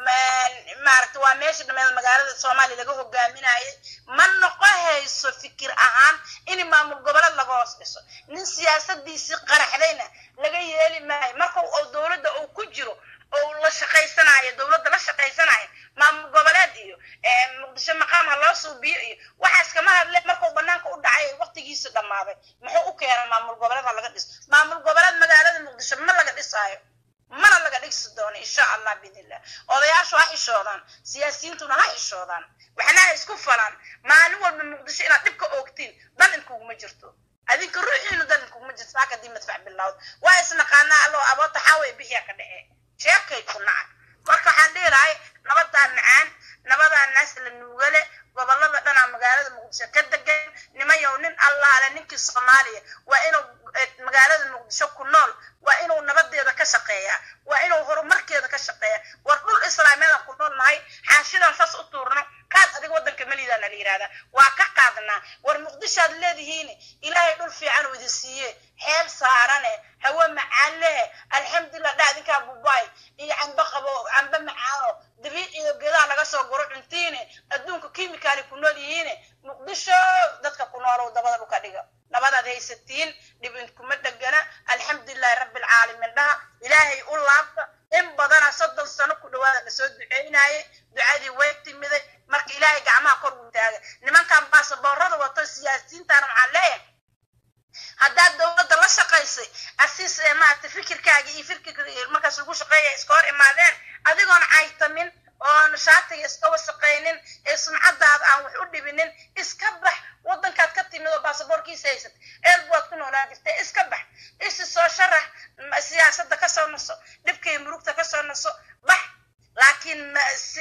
maaragta waa meesha dhameed magaalada soomaaliya laga hogaaminayay ma noqo hayso fikir ahaan in maamul goboleed laga hoos dhiso nin siyaasadiisii qaraxdayna laga yeeli maayo marka oo dowladda uu ku jiro oo la shaqaysanayo dowladda la shaqaysanayo maamul goboleed iyo muqdisho maqaam ha loo suubiyo iyo waxaas kama hadle markuu banaanka u dhacay waqtigiisa dhammaaday muxuu u keenay maamul goboleed ha laga dhiso maamul goboleed magaalada muqdisho ma laga dhisaayo mana laga dhigsi doono insha allah biidnillah odayaashu ha xishoodaan siyaasiyiintuna ha xishoodaan waxna ha isku falaan maalin walba muqdisho inaad dhibka oogtiin dan inkuguma jirto adinka ruuxiinu dan inkuguma jirto saaka dii madfac bilowd waa isnaqaanaa allo aboota xaaway bixiya ka dhece sheekay ku naca marka waxaan dhihilahay nabadaa macaan nabadaa naas la nuugale gobolada dhanaa magaalada muqdisho ka degan nimayow nin allaale ninkii soomaaliya waa inuu magaalada muqdisho ku nool waa inuu nabadeeda ka shaqeeyaa waa inuu horumarkeeda ka shaqeeya war dhul islaamiyadan ku nool nahay xaashidan saas u tuurno kaad adiga waddanka melidaana la yidhahdaa waa ka qaadnaa war muqdishoad leedihiin ilaahay dhul fiican uu idin siiye xeel saarane hawe macaan lehe alxamdulilah dha idinkaa bubaay iyo cambe qabo cambe macaano dabiiciyo geedaha laga soo guro cuntiine adduunka kimikaali ku nool yihiine muqdisho dadka ku noolow dabada dhulka dhiga nabadaad haysatiin dhib inkuma dhegana alxamdulilahi rabbi alcaalamiin dhaha ilaahay u laabta in badana soddon sano ku dhawaada la soo duceynaye ducadii way timiday marka ilaahay gacmaha kor uu taagay nimankan baasaboorada wato siyaasiyiintaana waxaan leeyahay haddaad dowladda la shaqaysay asiis maarata fikirkaaga iyo fikirka markaas lagu shaqeeya iska hor imaadeen adigoon caytamin oon shaatiga iska wasaqaynin ee sumcadaada aan wax u dhibinin iska bax waddankaad ka timid oo baasaboorkiisa haysat eelbu waad ku noolaan jirta iska bax isi soo sharax siyaasadda kasoo naso dhibka iyo murugta kasoo naso bax laakiin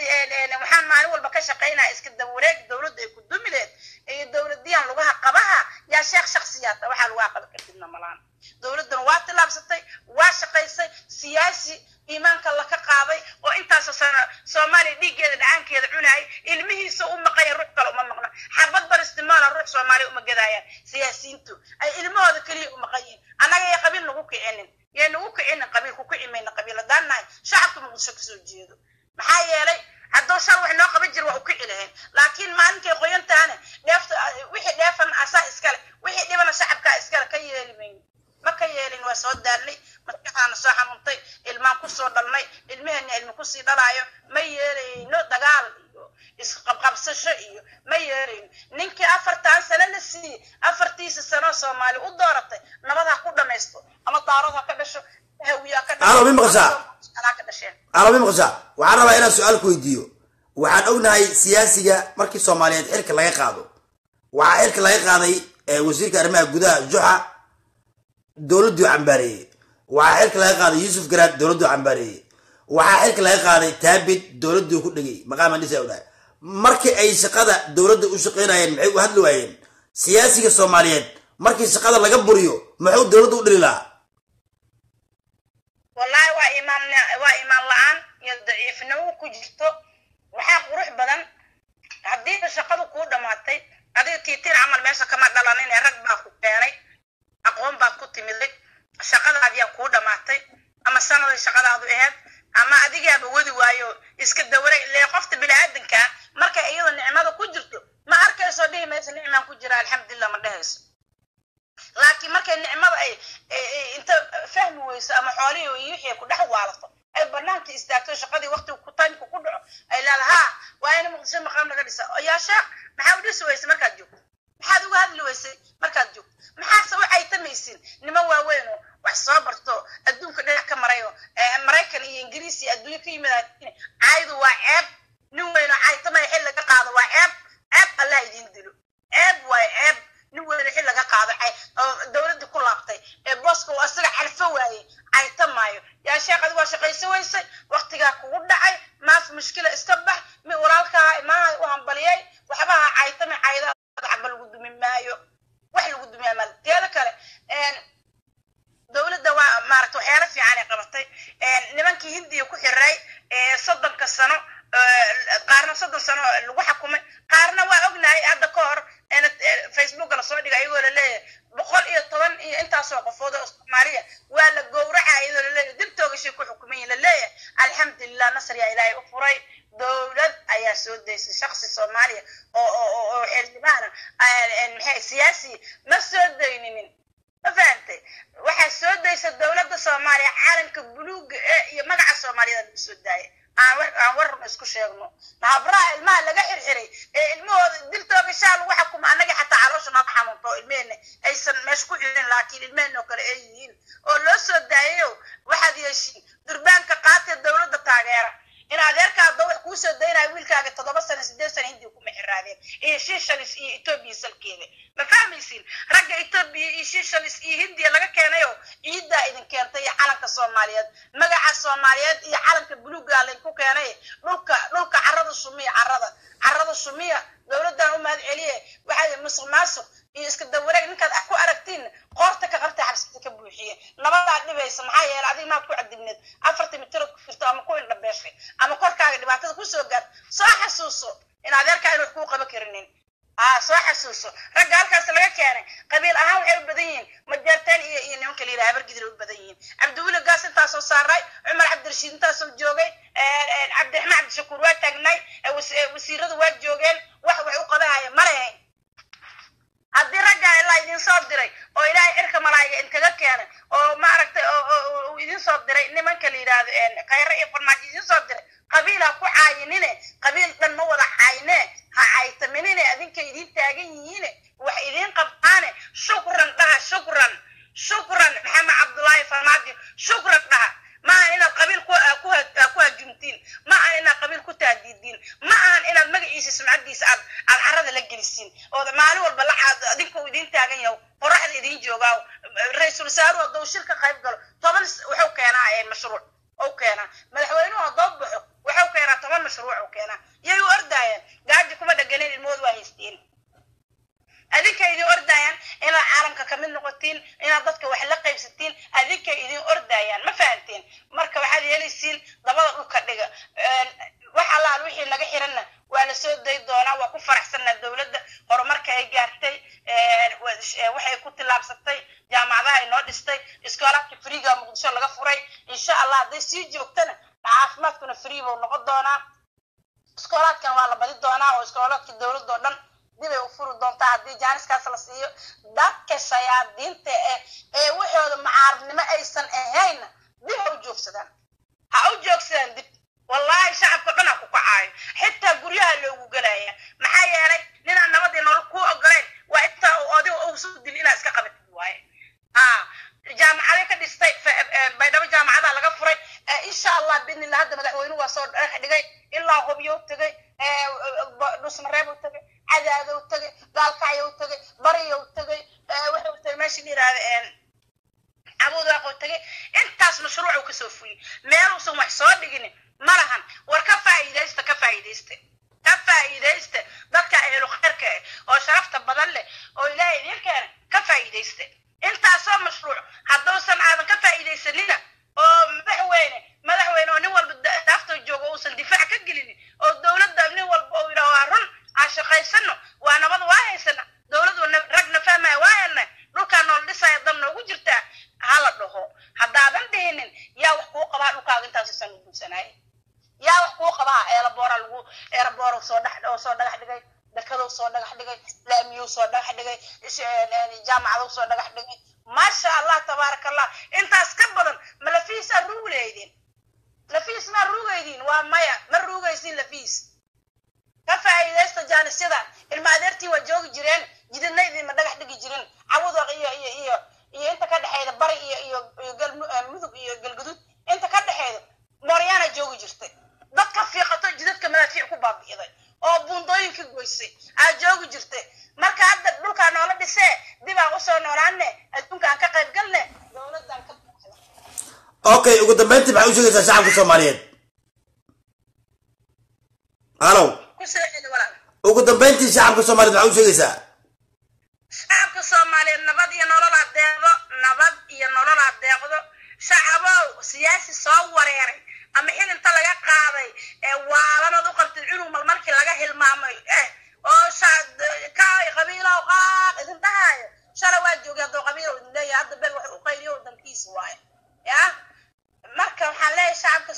waxaan maalin walba ka shaqaynaya iska dawareeg dowladda ay ku dumileed iyo dowladiyaan lugaha qabaha yaa sheekh shaksiyaata waxaa lagu aqaba kartidna malaan dowladdan waa tillaabsatay waa shaqaysay siyaasi iimaanka laka qaaday oo intaasoo sano soomaaliya dhiiggeeda dhacaankeeda cunayay ilmihiisa u maqaya ruux kale uma maqno xabad baristimoola ruux soomaaliya uma gadaayaan siyaasiyiintu ay ilmahooda keliya u maqan yihin annaga yay qabiil nagu kicinin yay nagu kicinin qabiil ku kici mayna qabiil haddaan nahay shacabka muqdisho kasoo jeedo maxaa yeelay hadduu shal wax noo qaban jira waa u kici lahayn laakiin maalinkay qoyantaane dheefta wixii dheefan asaa iskale wixii dhibana shacabkaa iskale ka yeeli mayno ma ka yeelin waa soo daalnay maskaxdaana soo xanuuntay ilmaan kusoo dhalnay ilmaheenna ilmi kusii dhalaayo ma yeelayno dagaal iyo isqabqabsasho iyo ma yeelayno ninkii afartan sano la siiyey afartiisa sano soomaali u dooratay nabad ha ku dhamaysto ama daarood ha ka dhasho hawiye ha ka Alo, mi maqashaa? ha ka dhasheen carabi maqashaa waxaan rabaa inaan su-aal ku weydiiyo waxaan ognahay siyaasiga markii soomaaliyeed xilka laga qaado waxaa xilka laga qaaday eh, wasiirka arrimaha gudaha juxa dowladduu cambaareeyey waxaa xilka laga qaaday yuusuf garaad dowladduu cambaareeyey waxaa xilka laga qaaday taabid dowladduu ku dhegay maqaaman dhisa dhahay markii ay shaqada dowladda u shaqaynayeen maxay u hadli waayeen siyaasiga soomaaliyeed markii shaqada laga buriyo muxuu dowladda u dhili lahaa wallahi waa imaan waa imaan la-aan iyo daciifnimo ku jirto waxaa qurux badan haddiiba shaqadu kuu dhammaatay adiga tiitiin camal meesha kama dhalanin ee rag baa ku keenay aqoon baad ku timiday shaqadaadiyaa kuu dhammaatay ama sanaday shaqadaadu ahayd ama adigaaba wadi waayo iska dawaray ile qofta bini-aadanka markay iyadoo nicmada ku jirto ma arkayso dhihi mayso nicmaan ku jira alxamdulilah ma dhehayso laakiin markay nicmada ay ay- ay inta fahmi weyso ama xoolihii iyo wixii ku dhex waalato ay banaanka istaagto shaqadii waqtiga ku taymka ku dhaco ay leedahay ha waa in muqdisho maqaam laga dhisa oo yaa sheekh maxaa u dhisi weysay markaad joogto maxaad uga hadli weysay markaad joogto maxaase waxay tamaysin niman waaweyn oo wax soo barto adduunka dhinac ka marayo ee maraykan iyo ingiriis iyo adduunyo ka yimid caaydu waa ceeb nin weyn oo caaytamaya xil laga qaado waa ceeb ceeb allah idiin dilo ceeb waay ceeb nin weyne xil laga qaado cay oo dowladdii ku laabtay ee booska uu asaga calfo waayey cayta maayo yaa sheekh adigu waa shaqayso weysay waqtigaa kugu dhacay maaf mushkila iska bax mi walaalkaa imaanaha u hambaliyay waxba ha caytami cayda caba lagu dumi maayo wax lagu dumiyaa maal teeda kale een, dowladda waa maaragta waxyaalo fiican ay qabatay een, nimankii hindiya ku xiray ee soddonka sano ee, qaarna soddon sano lagu xukumay qaarna waa ognahay hadda ka leeyahay boqol iyo toban iyo intaasoo qofood oo soomaaliya waa la gowraca iyadoo laleeyahay dib toogashay ku xukuman yihin laleeyahay alxamdulilah nasr yaa ilaahay u furay dowlad ayaa soo daysay shaksi soomaaliya oo oo oo xildhibaana maxay siyaasi ma soo dayninin ma fahantay waxaa soo daysa dowladda soomaaliya caalamka buluuga ee iyo magaca soomaaliyeed lagu soo daayay aan aan warrun isku sheegno nahabraha ilmaha laga xirxiray ee ilmahooda diltooga shaa lagu xukuma annagii xataa caloosha nooga xanuunto ilmehena aysan meesha ku xirin laakiin ilmehena oo kale ay yihiin oo loo soo daayayo waxaad yeeshiin durbaanka qaatee dowladda taageera in adeerkaada wax kuu soo daynaya wiilkaaga toddoba sano sideed sano hindiga kuma xiraadeen iyo shiishalis iyo etoobiya salkeeda ma fahmaysiin ragga etoobiya iyo shiishalis iyo hindiya laga keenayo ciiddaa idin keentay iyo calanka soomaaliyeed magaca soomaaliyeed iyo calanka buluuga laydinku keenay dhulka dhulka carada sumiya carada carada sumiya dowladdan u mahad celiye waxaa musuq maasuq iyo iska dawareeg ninkaad ku aragtiin qoorta ka qabta xabsita ka buuxiye nabadaa dhibaysa maxaa yeelay adiga maad ku cadibneed afarta mitirood ku firto ama ku indhabeeshay ama korkaaga dhibaatada kusoo gaar soo xasuuso in adeerkaa in wax kuu qaba karinin aa soo xasuuso ragga halkaas laga keenay qabiil ahaan waxay u badan yihiin majeerteen iyo iyo nimanka la yidhaha habargidir u badan yihiin cabdiweli gaas intaasoo saaray cumar cabdirashiid intaasoo joogay cabdiraxmaan cabdishakuur waa taagnay wasiiradu waa joogeen wax wax u qabahaya ma lehayn haddii raggaa ilaa idin soo diray oo ilaahay cirka malaayiga inkaga keenay oo maaragtay uu idin soo diray nimanka la yidhaahdo khayre iyo farmaajo idin soo diray qabiil ha ku caayinine qabiil dhan ma wada caayine ha caytaminine adinka idin taagan yihiine wax idin qabtaane shukran dhaha shukran shukran maxamed cabdullaahi farmaajo shukran dhaha ma ahan inaad qabiil ku hajumtiin ma ahan inaad qabiil ku taadiidiin ma ahan inaad magaciisa sumcadiisa aad aad carada la gelisiin ood maalin walba lacaad adinka uu idin taagan yaho qoraxda idin joogaa ra-iisul wasaaruhu hadduu shirka qayb galo toban wuxuu keenaa mashruuc u keenaa madaxweynuhu haddoo baxo wuxuu keenaa toban mashruuc u keenaa yay u ordaayaan gaaji kuma dhaganin ilmood waa haysteen adinkay idin ordaayaan inaad caalamka kamid noqotiin inaad dadka wax la qaybsatiin adinkay idin ordaayaan ma fahanteen marka waxaad yeelaysiin dabada dhulka dhiga wax allaal wixii naga xiranna waa la soo day doonaa waa ku faraxsanaa dowladda horumarka ay gaartay waxay ku tillaabsatay jaamacadaha ay noo dhistay iskoolaadka friiga muqdisho laga furay insha allah hadday sii joogtana caafimaadkuna free buu noqon doonaa iskoolaadkan waa la badi doonaa oo iskoolaadka dowladda oo dhan dibay u furi doontaa haddii jaaniskaas la siiyo dadka shayaadiinta eh ee waxooda mucaaradnimo aysan ahaynna dib ha u joogsadaan ha u joogsadaan dib wallaahi shacabka dhan ha ku kacaayo xitaa guryaha loogu gelaya maxaa yeelay ninaan nabadii nolol kuu ogolayn waa intaa adiga uusu dil inaad iska qabatid waaye ha jaamacaday ka dhistay baydhabo jaamacadaa laga furay insha allah biidnillah hadda madaxweynuhu waa soo dhex dhigay ilaa hubyow tegay dhusmareebow tegay cadaadow tegay gaalkacyow tegay bariyow tegay wuxuu tegay meesha la yidhahda cabudaaqow tegay intaas mashruucuu kasoo fuliyey meeluusan wax soo dhigin ma lahan war ka faa'iidaysta ka faa'iidaysta ka faa'iidaysta dadka ehlu khayrka eh oo sharafta badan leh oo ilaahay idiin keena ka faa'iidaysta intaasoo mashruuc hadduusan aadan ka faa'iidaysanina oo madaxweyne madaxweyne oo nin walba daafta joogo uusan difaac ka gelinin oo dowladda nin walba uu yidhaho waa run aan shaqaysano waa nabad waa haysana dowladdu ragna fahmaya waa helna dhulkaa nool dhisaya dab noogu jirtaa hala dhaho haddaadan dhihinin yaa wax kuu qabaa dhulkaaga intaasisan u guursanaaye yaa wax kuu qabaa eelaboora lagu eelaboora soo dhex oo soo dhagax dhigay dekadow soo dhagax dhigay laamiyow soo dhagax dhigay jaamacadow soo dhagax dhigay maasha allah tabaaraka allah intaas ka badan ma lafiisaa ruugi lahaydeen lafiis maa ruugaydiin waa maya ma ruugaysiin lafiis ka faa'iidaysta jaanisyada ilma adeertii waa joogi jireen jidadna idinma dhagax dhigi jirin cawudoq iyo iyo iyo iyo inta ka dhexeyda bari iyo iyo iyo galmudug iyo galgudud inta ka dhexeyda mooryaana joogi jirtay dad ka fiiqato jidadka madaafiic ku baabi'iday oo buundooyinka goysay aa joogi jirtay marka hadda dhulkaa noola dhisee dibaan usoo noolaane adduunka aan ka qayb galne dowladdan ka okay ugu dambeyntii maxay u sheegaysaa shacabka soomaaliyeed halow kusoo celi walaal ugu dambeyntii shacabka soomaaliyeed maxay u sheegaysaa shacabka soomaaliyeed nabad iyo nolol adeeqdo nabad iyo nolol adeeqdo shacabow siyaasi soo wareeray ama xilinta laga qaaday ee waalanad u qabtid cunug mal markii laga hilmaamay eh oo kaay qabiilow qaaq idin dhahaayo shalay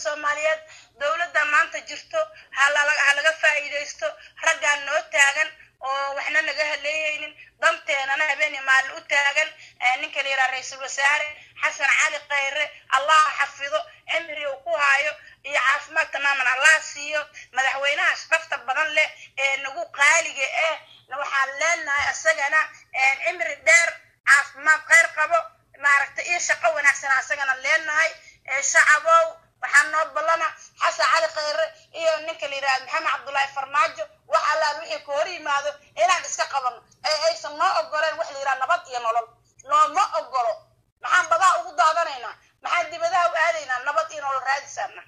soomaaliyeed dowladda maanta jirto ha lala- ha laga faa'iidaysto raggaan noo taagan oo waxna naga haleeyeynin danteenana habeenii maalin u taagan ee ninka la yidhaha ra-iisul wasaare xasan cali khayre allah ha xafido cimri uu ku haayo iyo caafimaad tamaaman allah siiyo madaxweynaha sharafta badan leh ee nagu qaaliga ah waxaan leenahay isagana cimri dheer caafimaad khayr qabo maaragtay iyo shaqo wanaagsan asagana leenahay ee shacabow waxaa noo ballana xasan cali khayre iyo ninka la yidhahdo maxamed cabdullaahi farmaajo wax allaal wixii ka hor yimaado inaan iska qabano ee aysan noo ogoleen wax la yidhaha nabad iyo nolol nooma ogolo maxaan badaa ugu daadanaynaa maxaan dibadaha u aadaynaa nabad iyo nolol raadisaana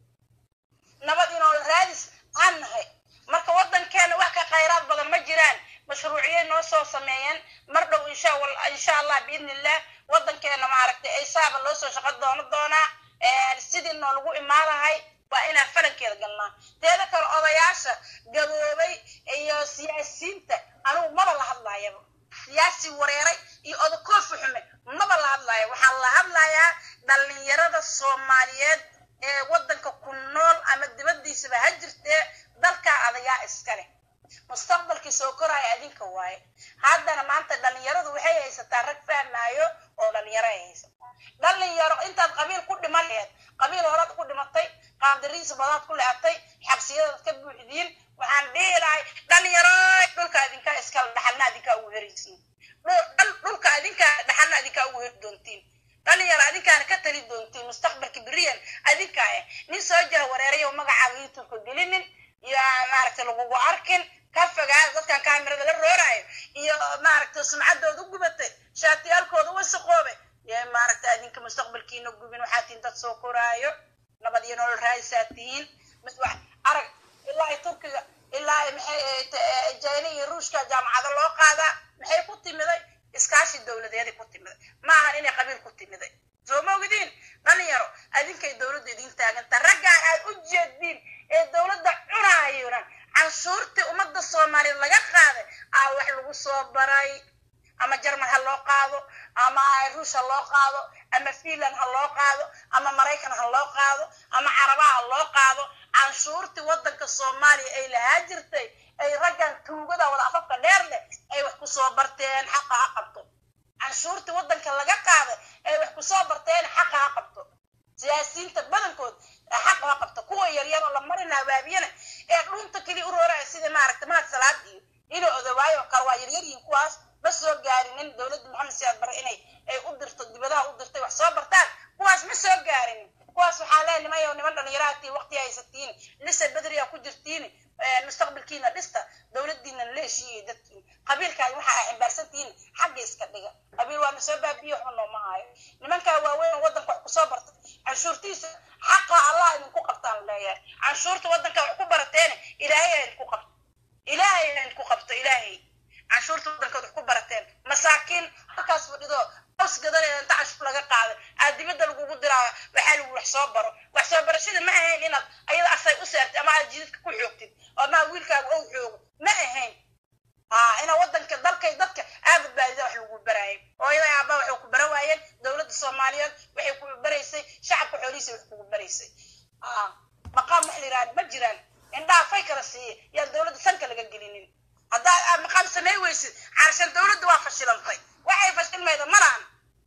nabad iyo nolol raadis aan nahay marka waddankeena wax ka khayraad badan ma jiraan mashruuciyay noo soo sameeyeen mar dhow insha wal- insha allah biidni illah waddankeena maaragtay ay saaba loo soo shaqo doono doonaa Ee, sidii noolagu imaadahay waa inaan falankeeda galnaa teeda kale odayaasha gaboobay iyo siyaasiyiinta anugu maba la hadlaayaba siyaasi wareeray iyo odakoofi xume maba la hadlaayo waxaan la hadlayaa dhallinyarada soomaaliyeed ee waddanka ku nool ama dibaddiisaba ha jirtee dalkaa adagaa iskale mustaqbalkii soo koraya adinka waaye haddana maanta dhallinyaradu waxay haysataa rag fahmaayo oo dhallinyaro ay haysataa dhallinyaro intaad qabiil ku dhiman laheed qabiil horaad ku dhimatay qaandariis badaad ku lehatay xabsiyadaad ka buuxdiin waxaan dhihi lahay dhallinyaro dhulka adinkaa iskale dhaxalna adinkaa ugu heraysiin Dhul- dhul- dhulka adinkaa dhaxalna adinkaa ugu heri doontiin dhalinyaro adinkaana ka tali doontiin mustaqbalka beriyan adinkaa eh nin soo jaha wareerayo magacaaga youtubeka gelinin iyo maaragtay lagugu arkin ka fogaada dadkan kaamirada la rooraayo iyo maaragtay sumcaddooda u gubatay shaatiyaalkooda wasaqoobe yee maaragtay adinka mustaqbalkiina gubin waxaa tihiin dad soo koraayo nabad iyo nolol raadisaa tihiin mis wax arag ilaa ay turkiga ilaa ay maxay ahayd, eh, jayna iyo ruushka jaamacado loo qaadaa maxay ku timiday iskaashi dowladeeday ku timiday ma ahan inay qabiil ku timiday soo ma ogdiin dhalinyaro adinkay dowladdu idin taaganta raggaan aad u jeediin ee dowladda cunaayona canshuurtii ummadda soomaaliyeed laga qaaday aa wax lagu soo baray ama jarmal ha loo qaado ama ruush ha loo qaado ama finland ha loo qaado ama maraykan ha loo qaado ama carabaha ha loo qaado canshuurtii waddanka soomaaliya ay lahaa jirtay ay raggan tuugada wada afafka dheer leh ay wax ku soo barteen xaqa ha qabto canshuurtii waddanka laga qaaday ay wax ku soo barteen xaqa ha qabto siyaasiyiinta badankood xaqa ha qabto kuwa yaryar oo la marina habaabiyana ee dhunta keliya u rooraya sida maaragta mahad salaad iyo ilo odawaayo oo kale waa yaryaryihin kuwaas ma soo gaarinin dowladda maxamed siyaad bare inay ay u dirto dibadaha u dirtay wax soo bartaan kuwaas ma soo gaarinin kuwaas waxaa lee nimayo niman dhalinyaraha tii waqti haysatiin lisa bedriya ku jirtiin mustaqbalkiina dhista dowladdiina leeshiiyo dadkiin qabiilkaaga waxa ay ximbaarsan tihiin xagga iska dhiga qabiil waana soo baabiyo waxba nooma hayo nimankaa waaweyn oo waddanka wax kusoo bartay canshuurtiisa xaqa allah idinku qabtaan leeyahay canshuurta waddanka wax ku barateene ilaahay ha idinku qabto ilaahay ha idinku qabto ilaahay canshuurta waddankood wax ku barateen masaakiin halkaas fadhido hoos gadaneeda inta canshuur laga qaaday aad dibadda lagugu diraa waxaa lagu wax soo baro wax soo barashada ma ahayn inaad ayada asay u seertid ama aad jididka ku xoogtid oo maa wiilkaaga ou xoogo ma ahayn haa ina waddanka dalkay dadka aa badbaadida wax lagu baraayay hooyada aabba waxay ku bara waayeen dowladda soomaaliyeed waxay ku baraysay shacabka xoolihiisa wax kugu baraysay haa maqaam wax la yidhahda ma jiraan indhaha fay kala siiya yaan dowladda sanka laga gelinin haddaa aad maqaam samey weysid carshan dowladda waa fashilantay waxay fashilmayda ma lahan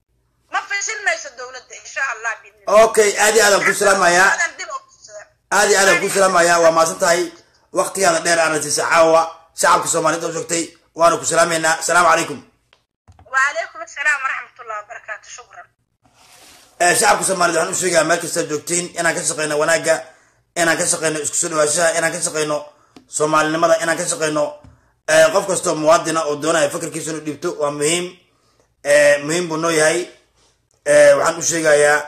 ma fashilmayso dowladda insha allah biidni okay aad iyo aadaan ku salaamayaa dib u fiirsada. aad iyo aadaan ku salaamayaa waa mahadsan tahay waqtigaada dheer aana siisa caawa shacabka soomaaliyeed oo joogtay waana ku salaamaynaa asalaamu calaykum وعليكم السلام ورحمة الله وبركاته شكرا Eh, shacabka soomaaliyeed waxaan u sheegayaa meel kasta joogtiin inaan ka shaqeyno wanaagga inaan ka shaqeyno isku soo dhawaashaha inaan ka shaqeyno soomaalinimada inaan ka shaqeyno eh, qof kastoo muwaadina oo doonaya fakarkiisa inuu dhiibto waa muhiim Eh, muhiim buu noo yahay Eh, waxaan u sheegayaa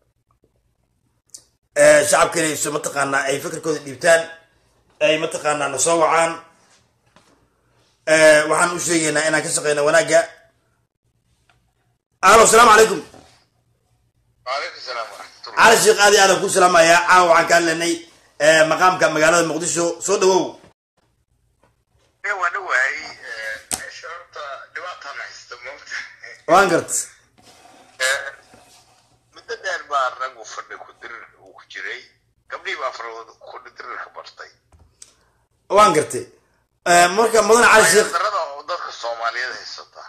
eh, shacabka inay so mataqaanaa ay fakarkooda dhiibtaan ay mataqaanaa na soo wacaan Eh, waxaan u sheegaynaa inaan ka shaqeyno wanaagga alo asalaamu calaykum وعليكم السلام ورحمة الله cali sheekh aad iyo aadaan ku salaamayaa caawa waxaan ka hadlaynay eh, maqaamka magaalada muqdisho soo dhawow إيه وأنا وعي شعرت دبعت أنا حسيت موت waan gart مدة دير بقى الرجل فرد كدر وكجري gabdhihii baa farooda kudhidirirka bartay waan gartay Eh, marka mudane cali sheekh darada oo dadka soomaaliyeed haysata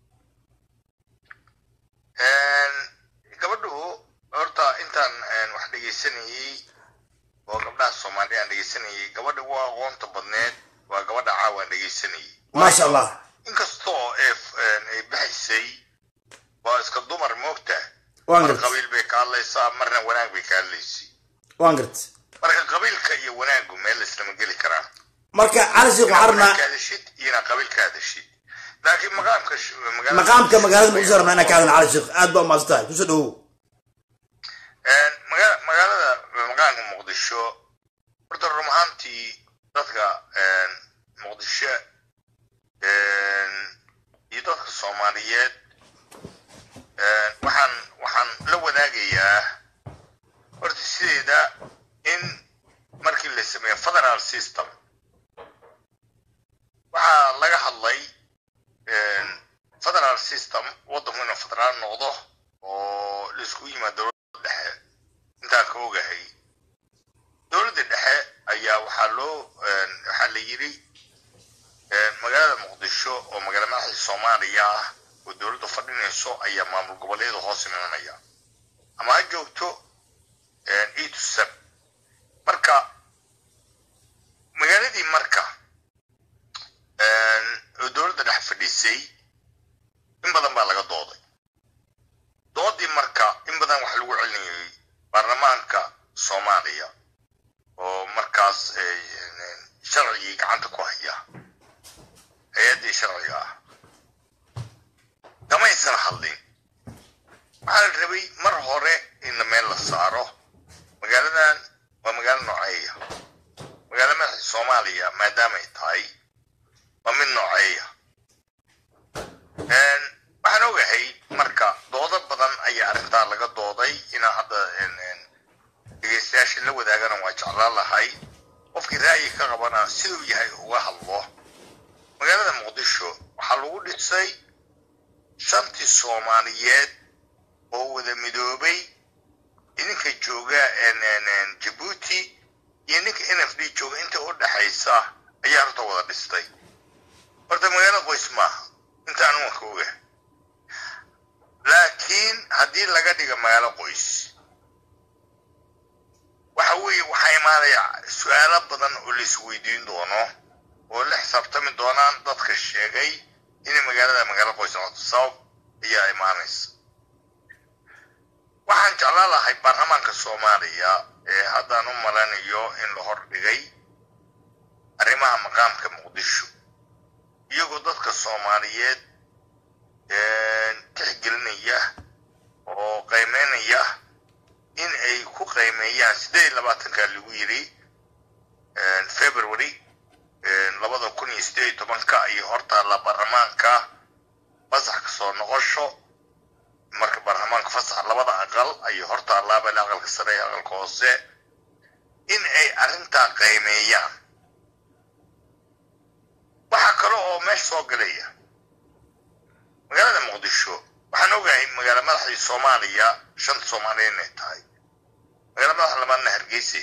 gabadhu horta intaan een, wax dhegaysanayey oo gabdhaha soomaaliya aan dhegaysanayey gabadha ugu aqoonta badneed waa gabadha caawa aan dhegaysanayey maasha allah inkastoo ay f- een, ay baxaysay waa iska dumar moogta waan mar gartay qabiil bay ka hadlaysaa marna wanaag bay ka hadlaysay waan gartay marka qabiilka iyo wanaagu meel islama geli karaan marka cali sheekh waxaan rabnaa ka hadashid iyona qabiil ka hadashid laakiin maqaamka sh- magaalada- maqaamka magaalada muqdisho rabnaa inaan ka hadalna cali sheekh aad baa umaasan tahay kusoo dhawow Een, maga- magaalada maqaamka muqdisho horta run ahaantii dadka een, muqdisho een, iyo dadka soomaaliyeed een, waxaan waxaan la wadaagayaa horta sideeda in markii la sameeyo federal system waxaa laga hadlay een, federal system waddanku inuu federaal noqdo oo laisku yimaado dowladda dhexe intaan ka ogahay dowladda dhexe ayaa waxaa loo een, waxaa la yidhi een, magaalada muqdisho oo magaala madaxda soomaaliya ah oo dowladda fadhinayso ayaa maamul goboleedu hoos imanaya ama ha joogto een, e to sep marka magaaladii marka een, oo dowladda dhexe fadhisay in badan baa laga dooday doodii marka in badan waxa lagu celinayay baarlamaanka soomaaliya oo markaas eh, sharcigii gacanta ku haya hay-addii sharciga ah kamaysan hadlin waxaa la rabay mar hore in meel la saaro magaaladan waa magaalo nooceeya magaalo madaxda soomaaliya maadaamay tahay waa mid nooceeya Een, waxaan ogahay marka doodo badan ayaa arrintaa laga dooday inaa hadda een, een, dhegaystayaasha la wadaagana waa jeclaan lahay qofkii ra'yi ka qabana siduu yahay uga hadlo magaalada muqdisho waxaa lagu dhisay shantii soomaaliyeed oo wada midoobay idinka jooga een, een, een, jabuuti iyo ninka n f d jooga inta u dhexaysa ayaa horta wada dhistay horta magaalo qoys maaha intaan umanka oga laakiin haddii laga dhiga magaalo qoys waxa weeye waxaa imaanaya su-aalo badan oo la isweydiin doono oo la xisaabtami doonaan dadka sheegay inay magaalada magaalo qoys noqoto sabab ayaa imaanaysa waxaan jeclaan lahay baarlamaanka soomaaliya ee haddaan u malanayo in la hordhigay arrimaha maqaamka muqdisho iyagoo dadka soomaaliyeed tixgelinaya oo qiimeynaya in ay ku qiimeeyaan sideed iyo labaatanka lagu yidhi february labada kun iyo sideed iyo tobanka iyo hortaalla baarlamaanka fasax ka soo noqosho marka baarlamaanka fasax labada aqal ayay hortaallaa bal aqalka sare iyo aqalka hoose in ay arrintaa qiimeeyaan waxaa kale oo meesha soo galaya magaalada muqdisho waxaan ogahay magaala madaxdii soomaaliya shanta soomaaliya inay tahay magaala madaxa labaadna hargeysa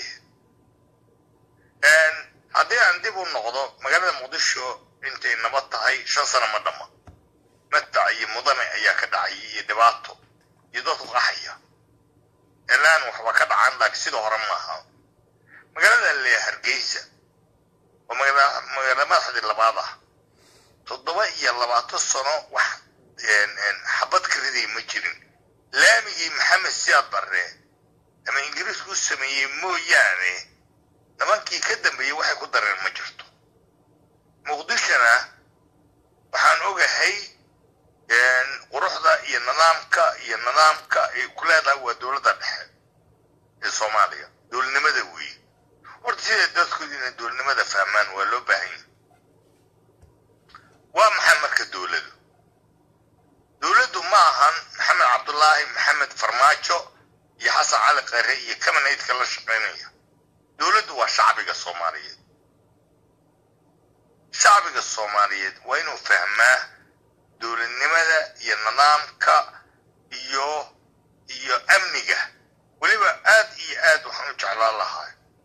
haddii aan dib u noqdo magaalada muqdisho intay nabad tahay shan sano ma dhama madfac iyo mudane ayaa ka dhacay iyo dhibaato iyo dad qaxaya ilaan waxba ka dhacan laakiin sida hore maaha magaalada le hargeysa oo magaala madaxdii labaad ah toddoba iyo labaatan sano wax xabad ka riday ma jirin laamigii maxamed siyaad barre ama ingiriisku u sameeyey mooyaane nimankii ka dambeeyey waxay ku dareen ma jirto muqdishona waxaan ogahay quruxda iyo nidaamka iyo nidaamka ay ku leedahay waa dowladda dhexe ee soomaaliya dowladnimada weeye horta sida dadku inay dowladnimada fahmaan waa loo baahan yahay waa maxay marka dowladu dowladdu ma ahan maxamed cabdulaahi maxamed farmaajo iyo xasan cali khare iyo kamanaydka la shaqaynaya dowladdu waa shacbiga soomaaliyeed shacbiga soomaaliyeed waa inuu fahmaa dowladnimada iyo nidaamka iyo iyo amniga weliba aad iyo aad waxaan u jeclaan lahaa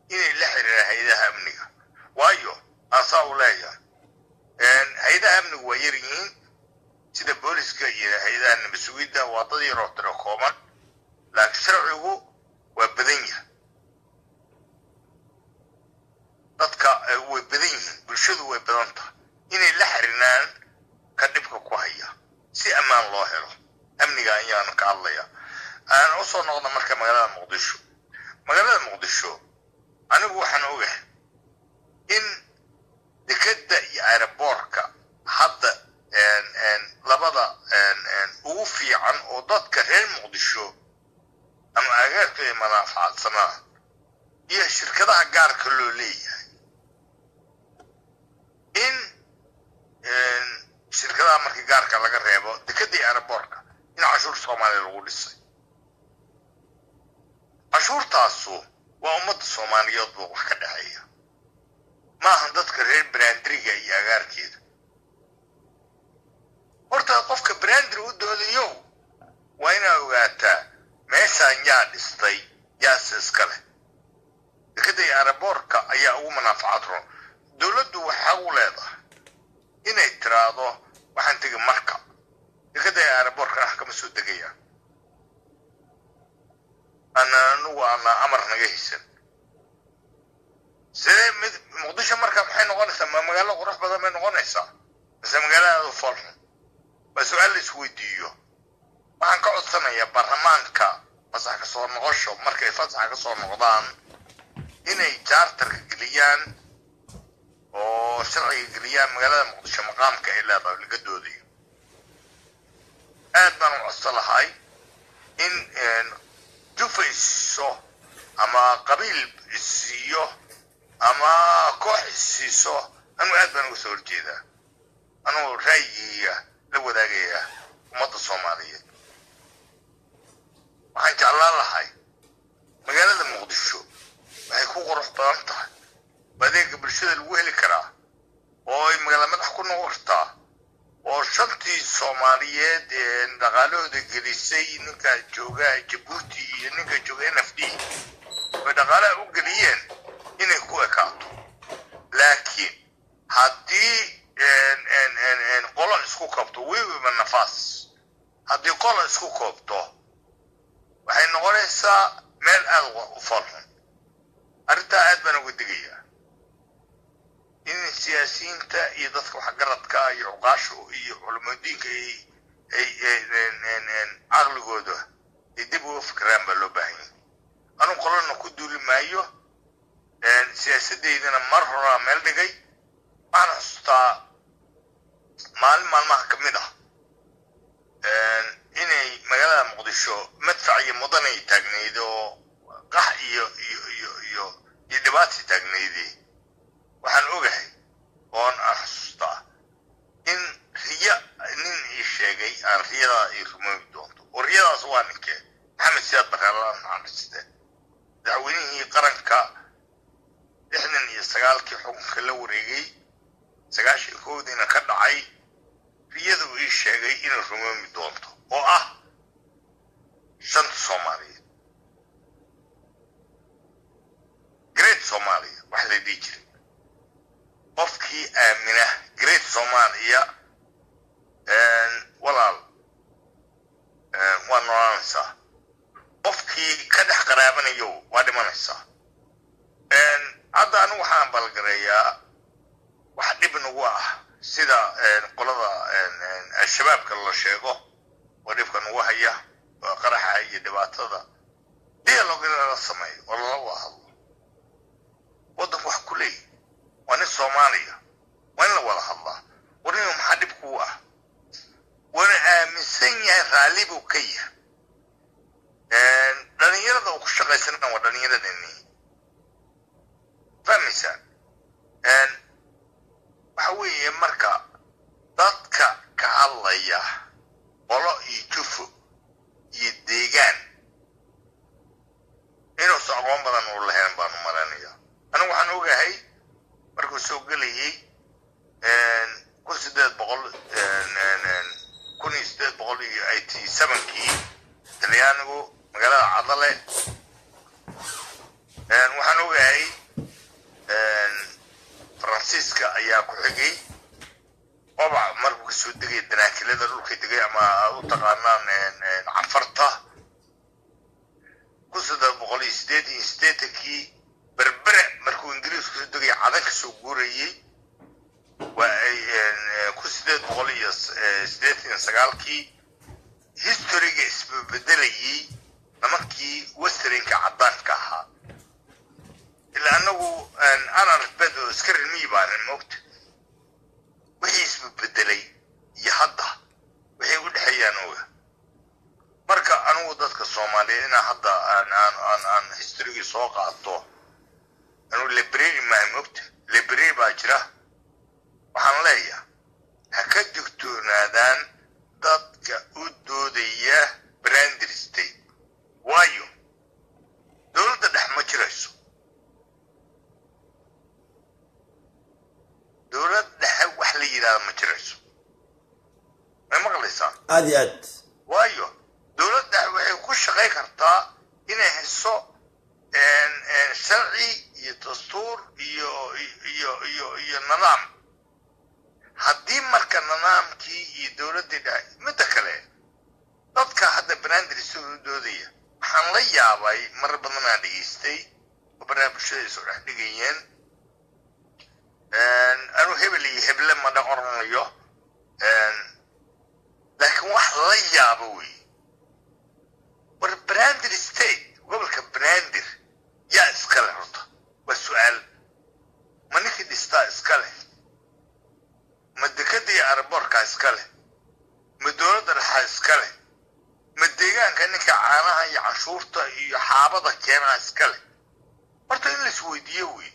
inay la xiriiraan hay-adaha amniga waayo aan saa u leeyahay hay-adaha amnigu waa yar yihiin sida booliska iyo hay-adaha nabasugidda waa dad yaroo tiro kooban laakiin sharcigu waa badan yahay dadka way badan yihiin bulshadu way badan tahay inay la xiriiraan ka dhibka ku haya si ammaan loo helo amniga ayaanu ka hadlaya aan usoo noqda marka magaalada muqdisho magaalada muqdisho anigu waxaan ogahay in dekeda iyo aeroboortka hadda labada ugu fiican oo dadka reer muqdisho ama agaarka ay manaafacadsanaad iyo shirkadaha gaarka loo leeyahay in shirkadaha markii gaarka laga reebo dekeda iyo aeroboortka in cashuur soomaaliya lagu dhisay cashuurtaasu waa ummadda soomaaliyeed buu wax ka dhexeeya maaha dadka reer brandriga iyo agaarkeeda horta qofka brandri u doodayo waa inaa ogaataa meeshaan yaa dhistay yaase iska leh dekeda iyo aeroboortka ayaa ugu manaafacaad ron dowladdu waxaa u leedahay inay tiraahdo waxaan tegi marka dekeda iyo aeroboortkana wax kama soo degayaan ana anugu ana amar naga haysan sidee mid muqdisho marka maxay noqonaysaa ma magaalo qurux badan bay noqonaysaa mise magaaladaadu foolxun waa su-aal la isweydiiyo waxaan ka codsanayaa baarlamaanka fasax ka soo noqosho markay fasaxa ka soo noqdaan inay jaartarka geliyaan oo sharciga geliyaan magaalada muqdisho maqaamka ay leedahay laga doodayo aad baan u codsan lahay in jufa isiiso ama qabiil isiiyo ama koox isiiso anugu aad baan uga soo horjeedaa anugu ra'yigiiga la wadaagaya ummadda soomaaliyeed waxaan jeclaan lahay magaalada muqdisho waxay ku qurux badan tahay adeega bulshada lagu heli karaa oo ay magaala madax ku noqon kartaa oo shantii soomaaliyeed ee dhaqaalahooda gelisay ninka jooga jabuuti iyo ninka jooga n f d bay dhaqaalaha u geliyeen inay ku ekaato laakiin haddii qolo isku koobto wiwiba nafaas haddii qolo isku koobto waxay noqonaysaa meel aada u falxun arrintaa aad baan uga digayaa in siyaasiyiinta iyo dadka waxgaradka iyo cuqaasha iyo culamadiinka ay caqligooda ay dib uga fikiraan baa loo baahan yahay anugu qolana ku duuli maayo siyaasadeydana mar horaa meel dhigay waxaan xustaa maalin maalmaha ka mid ah inay magaalada muqdisho madfac iyo mudanay taagnayd oo qax iyo iyo iyo iyo iyo dhibaatay taagnaydee waxaan ogahay oon aan xusuustaa in riya nin ii sheegay aan riyadaa ii rumoobi doonto oo riyadaas waa ninkee maxamed siyaad bareelaan naxariiste madaxweynihii qaranka lixdan iyo sagaalkii xukunka la wareegay sagaashan koodiina ka dhacay riyada uu ii sheegay inay rumoobi doonto oo ah shanta soomaaliyeed great soomaaliya wax la dhihi jiray qofkii aamina great soomaaliya walaal waa noolaanaysaa qofkii ka dhex qaraabanayo waa dhimanaysaa hadda anigu waxaan balgareeyaa wax dhib nagu ah sida qolada al-shabaabka la sheego oo dhibka nagu haya oo qaraxa iyo dhibaatada dialog in lala sameeyo oo lala wada hadlo waddanku wax ku leeyahy waa nin soomaaliya waa in la wada hadlaa warinu maxaa dhib kuu ah wana aaminsan yahay raalli buu ka yahay dhalinyarada uu ku shaqaysanana waa dhalinyaradani fahmaysaan waxa weeye marka dadka ka hadlaya qolo iyo jufo iyo deegaan inuusa aqoon badan uu lahayn baan u malaynayaa anigu waxaan ogahay markuu soo gelayay kun sideed boqol kun iyo sideed boqol iyo eighty sevenkii talyaanigu magaalada cadale waxaan ogahay soo guurayey waa ay ku sideed boqol iyo sideetan iyo sagaalkii historyga isbebedelayey nimankii westernka caddaanka ahaa ilaa anagu anarfbed oo iska rilmiyi baanan moogta wixii isbebedelay iyo hadda waxay u dhexeeyaan oga marka anigu dadka soomaaliyeed inaa hadda aan aan aan aan historygii soo qaato anugu library maa moogta library baa jira waxaan leeyahay ha ka digtoonaadaan dadka u doodaya brander state waayo dowladda dhex ma jirayso dowlad dhexe wax la yidhahda ma jirayso may maqlaysaan aada iyo aad waayo dowlad dhexe waxay ku shaqay kartaa inay hayso sharci iyo dastuur iyo iyo iyo iyo nidaam haddii marka nidaamkii iyo dowladdii dhexe midda kale dadka hadda banander isagoo u doodaya waxaan la yaabay marar badan aan dhegaystay oo barnaamij bulshada ay soo dhex dhigayeen anuu hebel iyo heble ma dhan oranayo laakiin wax la yaabo wey war brander state gobolka brander yaa iska leh horta waa su-aal ma ninkii dhistaa iska leh ma dekada iyo araboorkaa iska leh ma dowladda dhexaa iska leh ma deegaanka ninka caanaha iyo canshuurta iyo xaabada keenaa iska leh horta in la isweydiiyo wey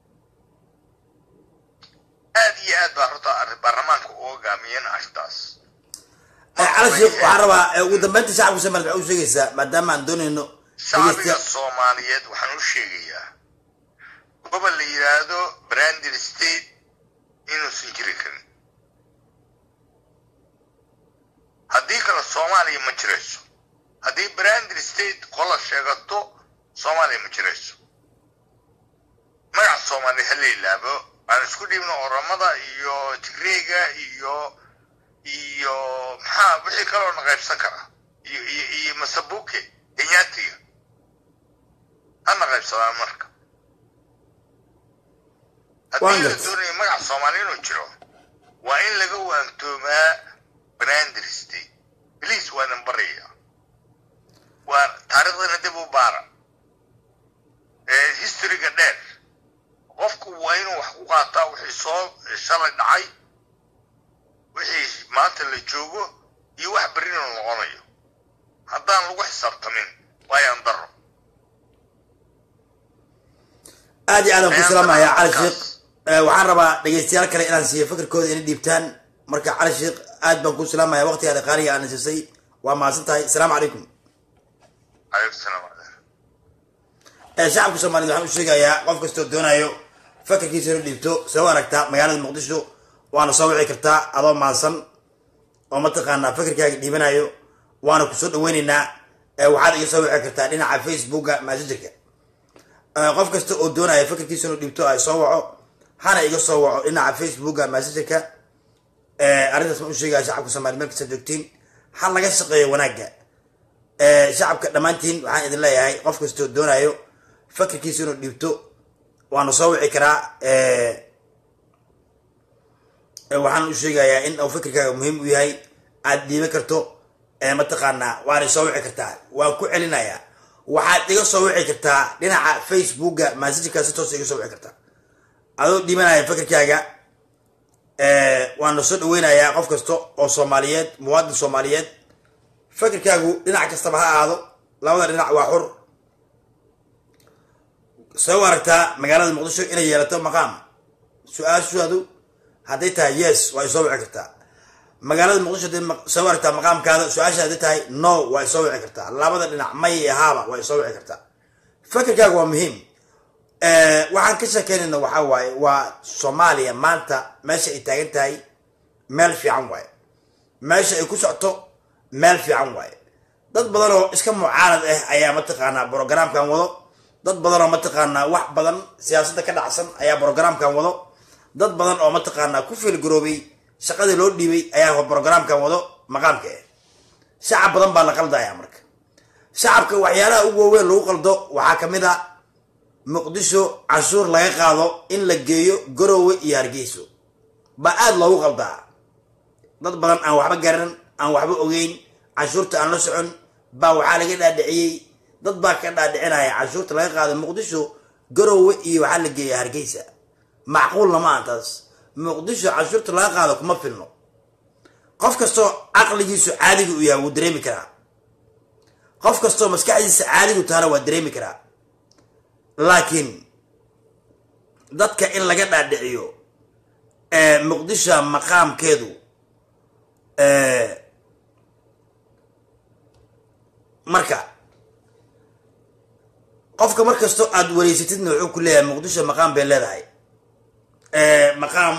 aad iyo aad baa horta baarlamaanka u hogaamiyeen arrintaas cali sheekh waxaan rabaa ugu dambeynta shacabka soomaaliya waxaa u sheegaysaa maadaama aan doonayno shacbiga soomaaliyeed waxaan u sheegayaa gobol la yidhaahdo brander state inuusan jiri karin haddii kale soomaaliya ma jirayso haddii brander state qola sheegato soomaaliya ma jirayso magaca soomaaliya ha la ilaabo aan isku dhiibno oramada iyo tigreega iyo iyo maxaa wixii kaloo na qaybsan kara iyo iyo iyo masabuke kenyatiga hana qaybsadaan marka haddii la doonayo magaca soomaaliya inuu jiro waa in laga waantoomaa brander state bliis waa idan baraya waa taariikhdana dib u baara historyga dheer qofku waa inuu wax ku qaataa wixii soo shalay dhacay wixii maanta la joogo iyo wax berrina noqonayo haddaan lagu xisaabtamin waayaan daro aad iyo aad aan ku salaamaya cali sheekh waxaan rabaa dhegeystayaal kale inaan siiyo fikirkooda ina dhiibtaan marka cali sheekh aad baan ku salaamaya waqtigaada qaaliga aan siisay waa mahadsan tahay asalaamu calaykum calaykum salaam shacabka soomaaliyed waxaan u sheegayaa qof kastoo doonayo fakarkiisa ina dhiibto soo aragtaa magaalada muqdisho waana soo wici kartaa adoo maadsan oo mataqaanaa fikirkaaga dhiibanayo waana kusoo dhaweyneynaa waxaad iga soo wici kartaa dhinaca facebooka masajirka qof kasta oo doonaya fikirkiisa inu dhiibto ay soo waco hana iga soo waco dhinaca facebooka masajirka arrintaas ma u sheegaya shacabka soomaliya meel kasta joogtiin ha laga shaqeeyo wanaagga shacabka dhammaantiin waxaan idin leeyahay qof kastoo doonayo fakirkiisa inuu dhiibto waana soo wici karaa waxaan u sheegayaa in uu fikirkaaga muhiim u yahay aad dhiiban karto mataqaanaa waana soo wici kartaa waan ku celinayaa waxaad iga soo wici kartaa dhinaca facebooka masajirkaa si toos iga soo wici kartaa adoo dhiibanaya fikirkaaga waana soo dhaweynayaa qof kasta oo soomaaliyeed muwaadin soomaaliyeed fikirkaagu dhinac kastaba ha ahaado labada dhinac waa xur soo aragtaa magaalada muqdisho inay yeelato maqaam su-aashaadu hadday tahay yes waa ay soo wici kartaa magaalada muqdisho hadday soo aragtaa maqaamkaada su-aasha hadday tahay no waa ay soo wici kartaa labada dhinac may ahaaba waa ay soo wici kartaa fikirkaaga waa muhiim waxaan ka sheekeynayna waxaa waaye waa soomaaliya maanta meesha ay taagan tahay meel fiican waaye meesha ay ku socto meel fiican waaye dad badan oo iska mucaarad ah ayaa mataqaanaa brogramkan wado dad badan oo mataqaanaa wax badan siyaasadda ka dhacsan ayaa brogramkan wado dad badan oo mataqaanaa ku fiilgaroobay shaqadii loo dhiibay ayaa brogramkan wado maqaamka ah shacab badan baa la qaldaya marka shacabka waxyaalaha ugu waaweyn lagu qaldo waxaa kamid a muqdisho canshuur laga qaado in la geeyo garowe iyo hargeyso baa aada loogu qaldaa dad badan aan waxba garan aan waxba ogeyn canshuurta aan la socon baa waxaa laga dhaadhiciyey dad baa ka dhaadhicinaya canshuurta laga qaado muqdisho garowe iyo waxaa la geeya hargeysa macquulna ma aha taas muqdisho canshuurta laga qaado kuma filno qof kastoo caqligiisu caadiga u yahay wuu dareemi karaa qof kastoo maskaxdiisa caadigu tahana waa dareemi karaa laakiin dadka in laga dhaadhiciyo muqdisho maqaamkeedu marka qofka mar kastoo aada wareysatidna wuxuu ku leeyahay muqdisho maqaam bay leedahay maqaam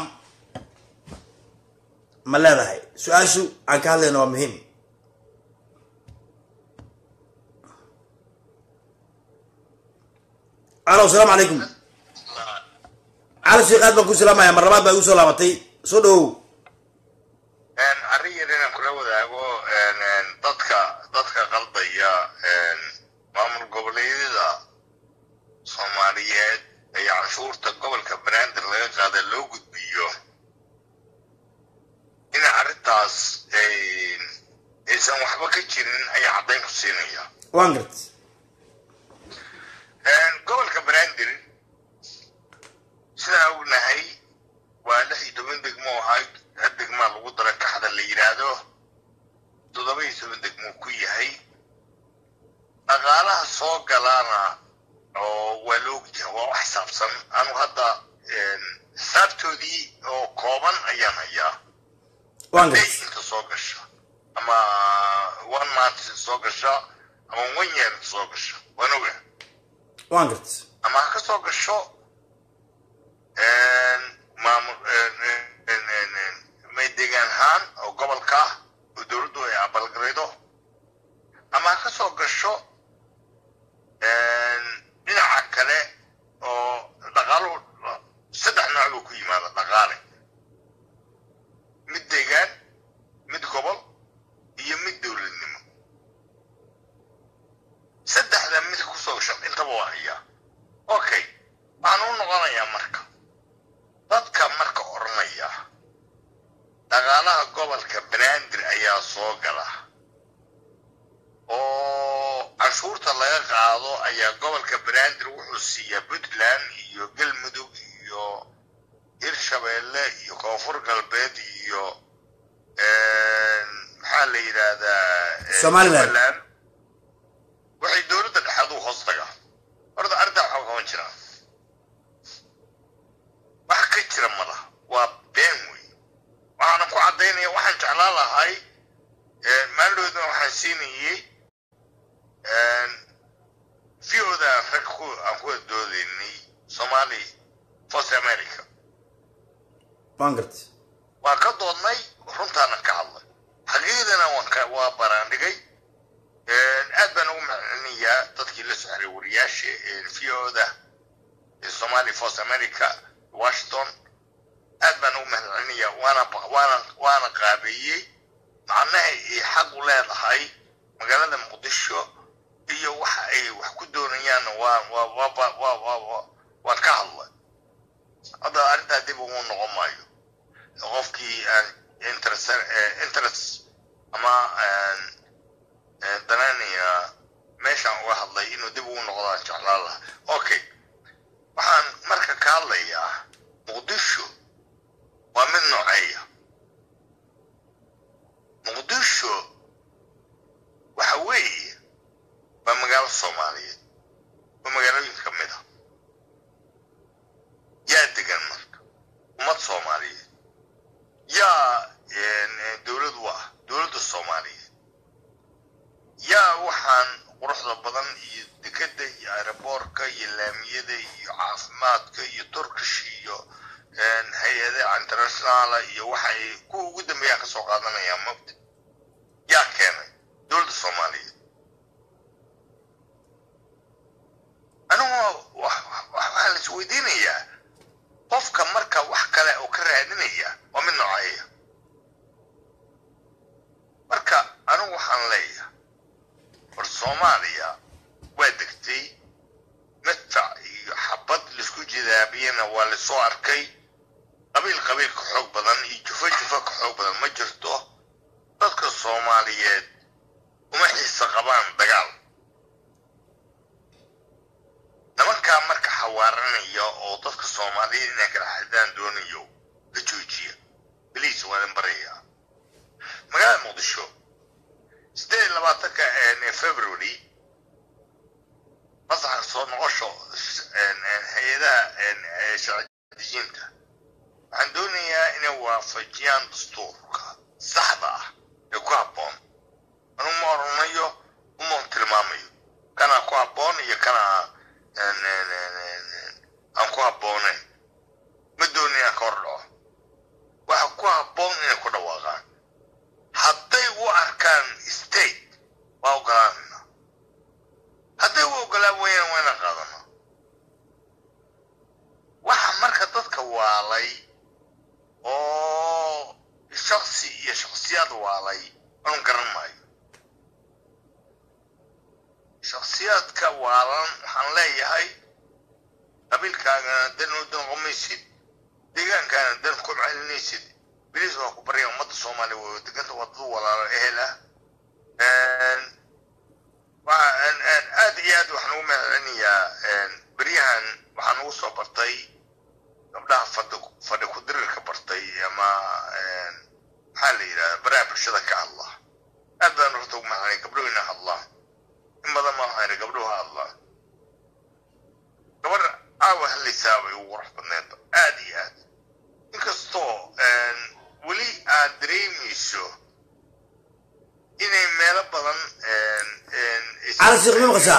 ma leedahay su-aashu aan ka hadlayna waa muhiim alo asalaamu calaykum cali sheekh aad baan ku salaamaya mar labaad baa igu soo laabatay soo dhawow arrin yar inaan kula wadaago dadka dadka qaldaya maamul goboleedyada soomaaliyeed ee canshuurta gobolka banaadir laga qaada loo gudbiyo in arrintaas aysan waxba ka jirin ayaa caddayn ku siinaya waan gart gobolka banaadir sidaa ognahay waa lix iyo toban degmo ahayd hal degmaa lagu dara kaxda la yidhaahdo toddoba iyo toban degmo ku yahay dhaqaalaha soo galaana oo waa la ogyahay waa wax xisaabsan anu hadda xisaabtoodii oo kooban ayaan hayaa waan day gart inta soo gasha ama one month soo gasha ama one year soo gasha waan oga waan gart ama ha ka soo gasho maamul may deegaan ahaan oo gobolka ah oo dowladdu ay abalgaraydo ama ha ka soo gasho dhinaca kale oo dhaqaaluhu saddex nooc buu ku yimaada dhaqaale mid deegaan mid gobol iyo mid dowladnimo saddexda mid kusoo gasho intaba waa hayaa okay waxaan u noqonayaa marka dadka marka odhanaya dhaqaalaha gobolka banaadir ayaa soo gala oo canshuurta laga qaado ayaa gobolka banaadir wuxuu siiyaa puntland iyo galmudug iyo hirshabeelle iyo koonfur galbeed iyo maxaa la yidhaahdaa eh, Somaliland. Somaliland. waxay dowladda dhexeed u hoos tagaa horta arrintaa waxaa qaban jiraa wax ka jira mala waa been wey waxaana ku caddaynaya waxaan jeclaan lahay maaldoodna waxaan siinayey vioda rag ku aan ku doodaynay somali first america waan gart waa ka doodnay runtaana ka hadlay xaqiiqdana waan ka waa baraandhigay aad baan ugu maclinayaa dadkii la soo xiray wariyaasha vioda somali first america washington aad baan ugu mahadcelinayaa waana waana waana qaabeeyey macnaha ay xaq u leedahay magaalada muqdisho iyo waxa ay wax ku doonayaanna waa waa waa waa waa waa waa waan ka hadlay hadda arrintaa dib ugu noqon maayo qofkii aan interest eh, interest ama aan, eh, danaynaya meeshaan uga hadlay inuu dib ugu noqdo aan jeclaan lahaa okay waxaan marka ka hadlayaa muqdisho waa mid nooceeya muqdisho waxa weeye waa magaalo soomaaliyeed waa magaalooyin ka mid a yaa degan marka ummad soomaaliyeed yaa eh, dowlad u ah dowladda soomaaliyeed yaa waxaan quruxda badan iyo dekeda iyo aeroboorka iyo laamiyada iyo caafimaadka iyo turkish iyo hay-adaha internationaala iyo waxay kuwa ugu dambeeyaan kasoo qaadanayaan mabda yaa keenay dowladda soomaaliyeed anigu waxaa la isweydiinayaa qofka marka wax kale oo ka raadinaya waa mid nooceeya marka anigu waxaan leeyahay war soomaaliya waa degtay madfac iyo cadaabiyana waa lasoo arkay qabiil qabiil ka xoog badan iyo jufo jufo ka xoog badan ma jirto dadka soomaaliyeed uma xiisa qabaan dagaal nimankaa marka xawaaranaya oo dadka soomaaliyeed inay kala xadaan doonayo la joojiya beliis waa idin barayaa magaalada muqdisho sideed iyo labaatanka february masaxa soo noqosho hay-adaha sharci dejinta waxaan doonayaa inay waafajiyaan dastuurka saxda ah ee ku habboon anu ma oranayo uma tilmaamayo kana ku habboon iyo kana aan ku habboonayn ma doonin inaan ka hor dhaco waxa ku habboon inay ku dhawaaqaan hadday u arkaan state waa ogolaanayna hadday u ogolaan wayaan waa inaan qaadano waxa marka dadka waalay oo shaksi iyo shaksiyaad waalay anu garan maayo shaksiyaadka waalan waxaan leeyahay qabiilkaagana dan u danqomaysid deegaankaana dan ku celinaysid beliis waa ku barya ummadda soomaaliya way deganta waa dad walaalo ehel ah aad iyo aad waxaan ugu mahadcelinayaa beryahan waxaan ugu soo bartay gabdhaha fadhi fadhi ku dirirka bartay ama maxaa la yidhahda baraha bulshada ka hadla aad baan horta ugu mahadcelin gabdhuhu ina hadlaan in badan ma waxaan idhi gabdhuhu hadlaan gabadha aawa hadlaysaa bay ugu qurux badneed aad iyo aad inkastoo weli aad dareemayso inay meelo badan cali sheekh ma maqashaa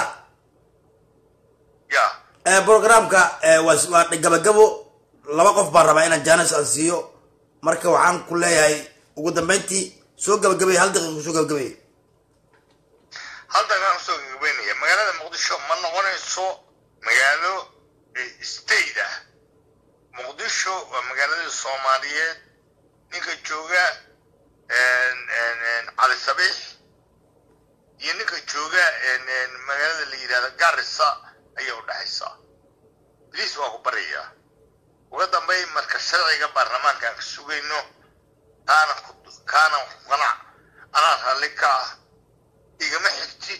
ya programka waa waa gabagabo laba qof baan rabaa inaan jaanis aan siiyo marka waxaan ku leeyahay ugu dambeyntii soo gabagabay hal daqiiqa soo gabagabay haldan aan usoo gagabeynaya magaalada muqdisho ma noqonayso magaalo state ah muqdisho waa magaaladii soomaaliyeed ninka jooga cali sabiix iyo ninka jooga magaalada la yidhahdo garissa ayay u dhexaysaa beliis waa ku baryayaa uga dambay marka sharciga baarlamaanka aan ka sugayno kaana kaana qanac anaa raalli ka ah igama xigtid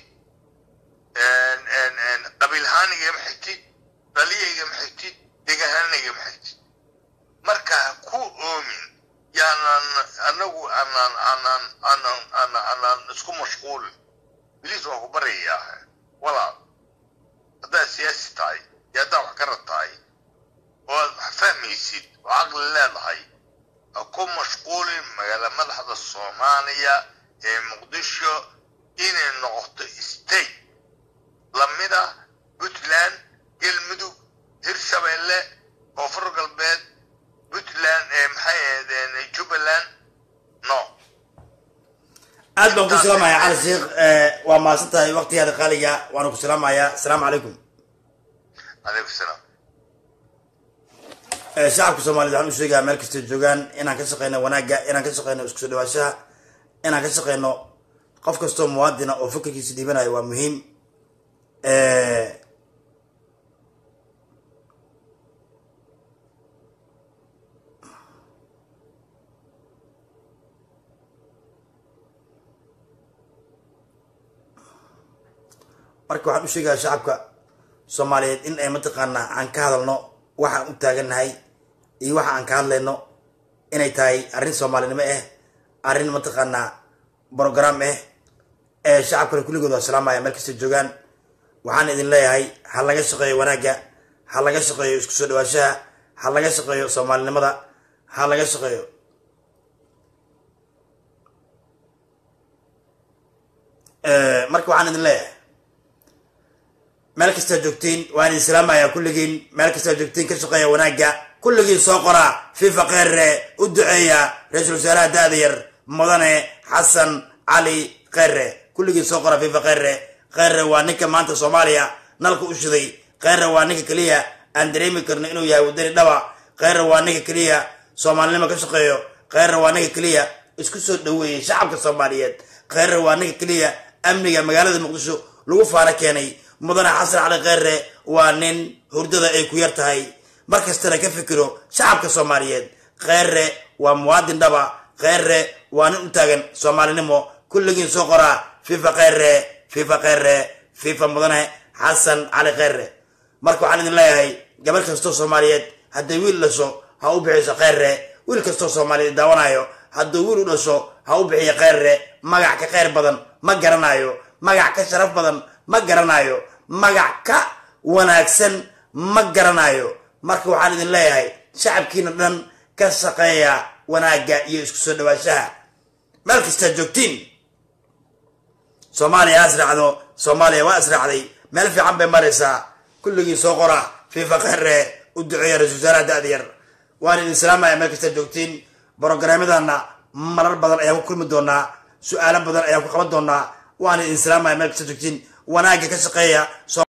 qabiilhaan igama xigtid dhaliya igama xigtid degahaan igama xigtid marka ha ku oomin yaanaan anagu aanaan aanaan aanaan aanaan aanaan isku mashquulin beliis waa ku baryayaa walaal haddaad siyaasi tahay iyo haddaad wax garad tahay oo aad wax fahmaysid oo caqli leedahay ha ku mashquulin magaala madaxda soomaaliya ee muqdisho inay noqoto state lamida puntland galmudug hirshabeelle koonfur galbeed puntland ee maxay ahaydeen jubbaland no aad baan ku salaamayaa cali sheekh waa mahadsan tahay waqtigaada qaaliga waana ku salaamayaa asalaamu calaykum calaykum salaam shacabka soomaaliyed waxaan u sheegayaa meel kastay joogaan inaan ka shaqeyno wanaagga inaan ka shaqeyno isku soo dhawaashaha inaan ka shaqeyno qof kastoo muwaadina oo fikirkiisa dhiibanayo waa muhiim marka waxaan u sheegayaa shacabka soomaaliyeed in ay mataqaanaa aan ka hadalno waxaan u taagannahay iyo waxa aan ka hadlayno inay tahay arrin soomaalinimo ah arrin mataqaanaa brogram ah ee shacabkana kulligood waa salaamaya meel kasta joogaan waxaan idin leeyahay ha laga shaqeeyo wanaagga ha laga shaqeeyo isku soo dhawaashaha ha laga shaqeeyo soomaalinimada ha laga shaqeeyo marka waxaan idin leeyahay meel kastaa joogtiin waan idin salaamayaa kulligiin meel kastaa joogtiin ka shaqeeya wanaagga kulligiin soo qoraa fifa kheere u duceeya ra-iisul wasaaraha da-da yar mudane xasan cali kheere kulligiin soo qoraa fifa kheere kheere waa ninka maanta soomaaliya nalka u shiday kheere waa ninka keliya aan dareemi karno inuu yahay wadani dhaba kheere waa ninka keliya soomaalinimo ka shaqeeyo kheere waa ninka keliya isku soo dhaweeyey shacabka soomaaliyeed kheere waa ninka keliya amniga magaalada muqdisho lagu faano keenay mudane xasan cali kheere waa nin hurdada ay ku yar tahay mar kastana ka fikiro shacabka soomaaliyeed kheyre waa muwaadin dhaba kheyre waa nin u taagan soomaalinimo kulligiin soo qoraa fifa kheyre fifa kheyre fifa mudane xasan cali kheyre marka waxaan idin leeyahay gabar kastoo soomaaliyeed hadday wiil dhasho ha u bixiso kheyre wiil kastoo soomaaliyeed daawanayo hadduu wiil u dhasho ha u bixiyo kheyre magac ka kheyr badan ma garanayo magac ka sharaf badan ma garanayo magac ka wanaagsan ma garanayo marka waxaan idin leeyahay shacabkiina dhan ka shaqeeya wanaagga iyo isku soo dhawaanshaha meel kastaa joogtiin soomaaliya ha israacdo soomaaliya waa israacday meel fiican bay maraysaa kulligii soo qora fifa kheyre u duceeya ra-isul wasaaraha da-da yar waan idin salaamaya meel kastaa joogtiin brogaraamyadana marar badan ayaan ku kulmi doonaa su-aalo badan ayaan ku qaban doonaa waan idin salaamaya meel kastaa joogtiin wanaagga ka shaqeeya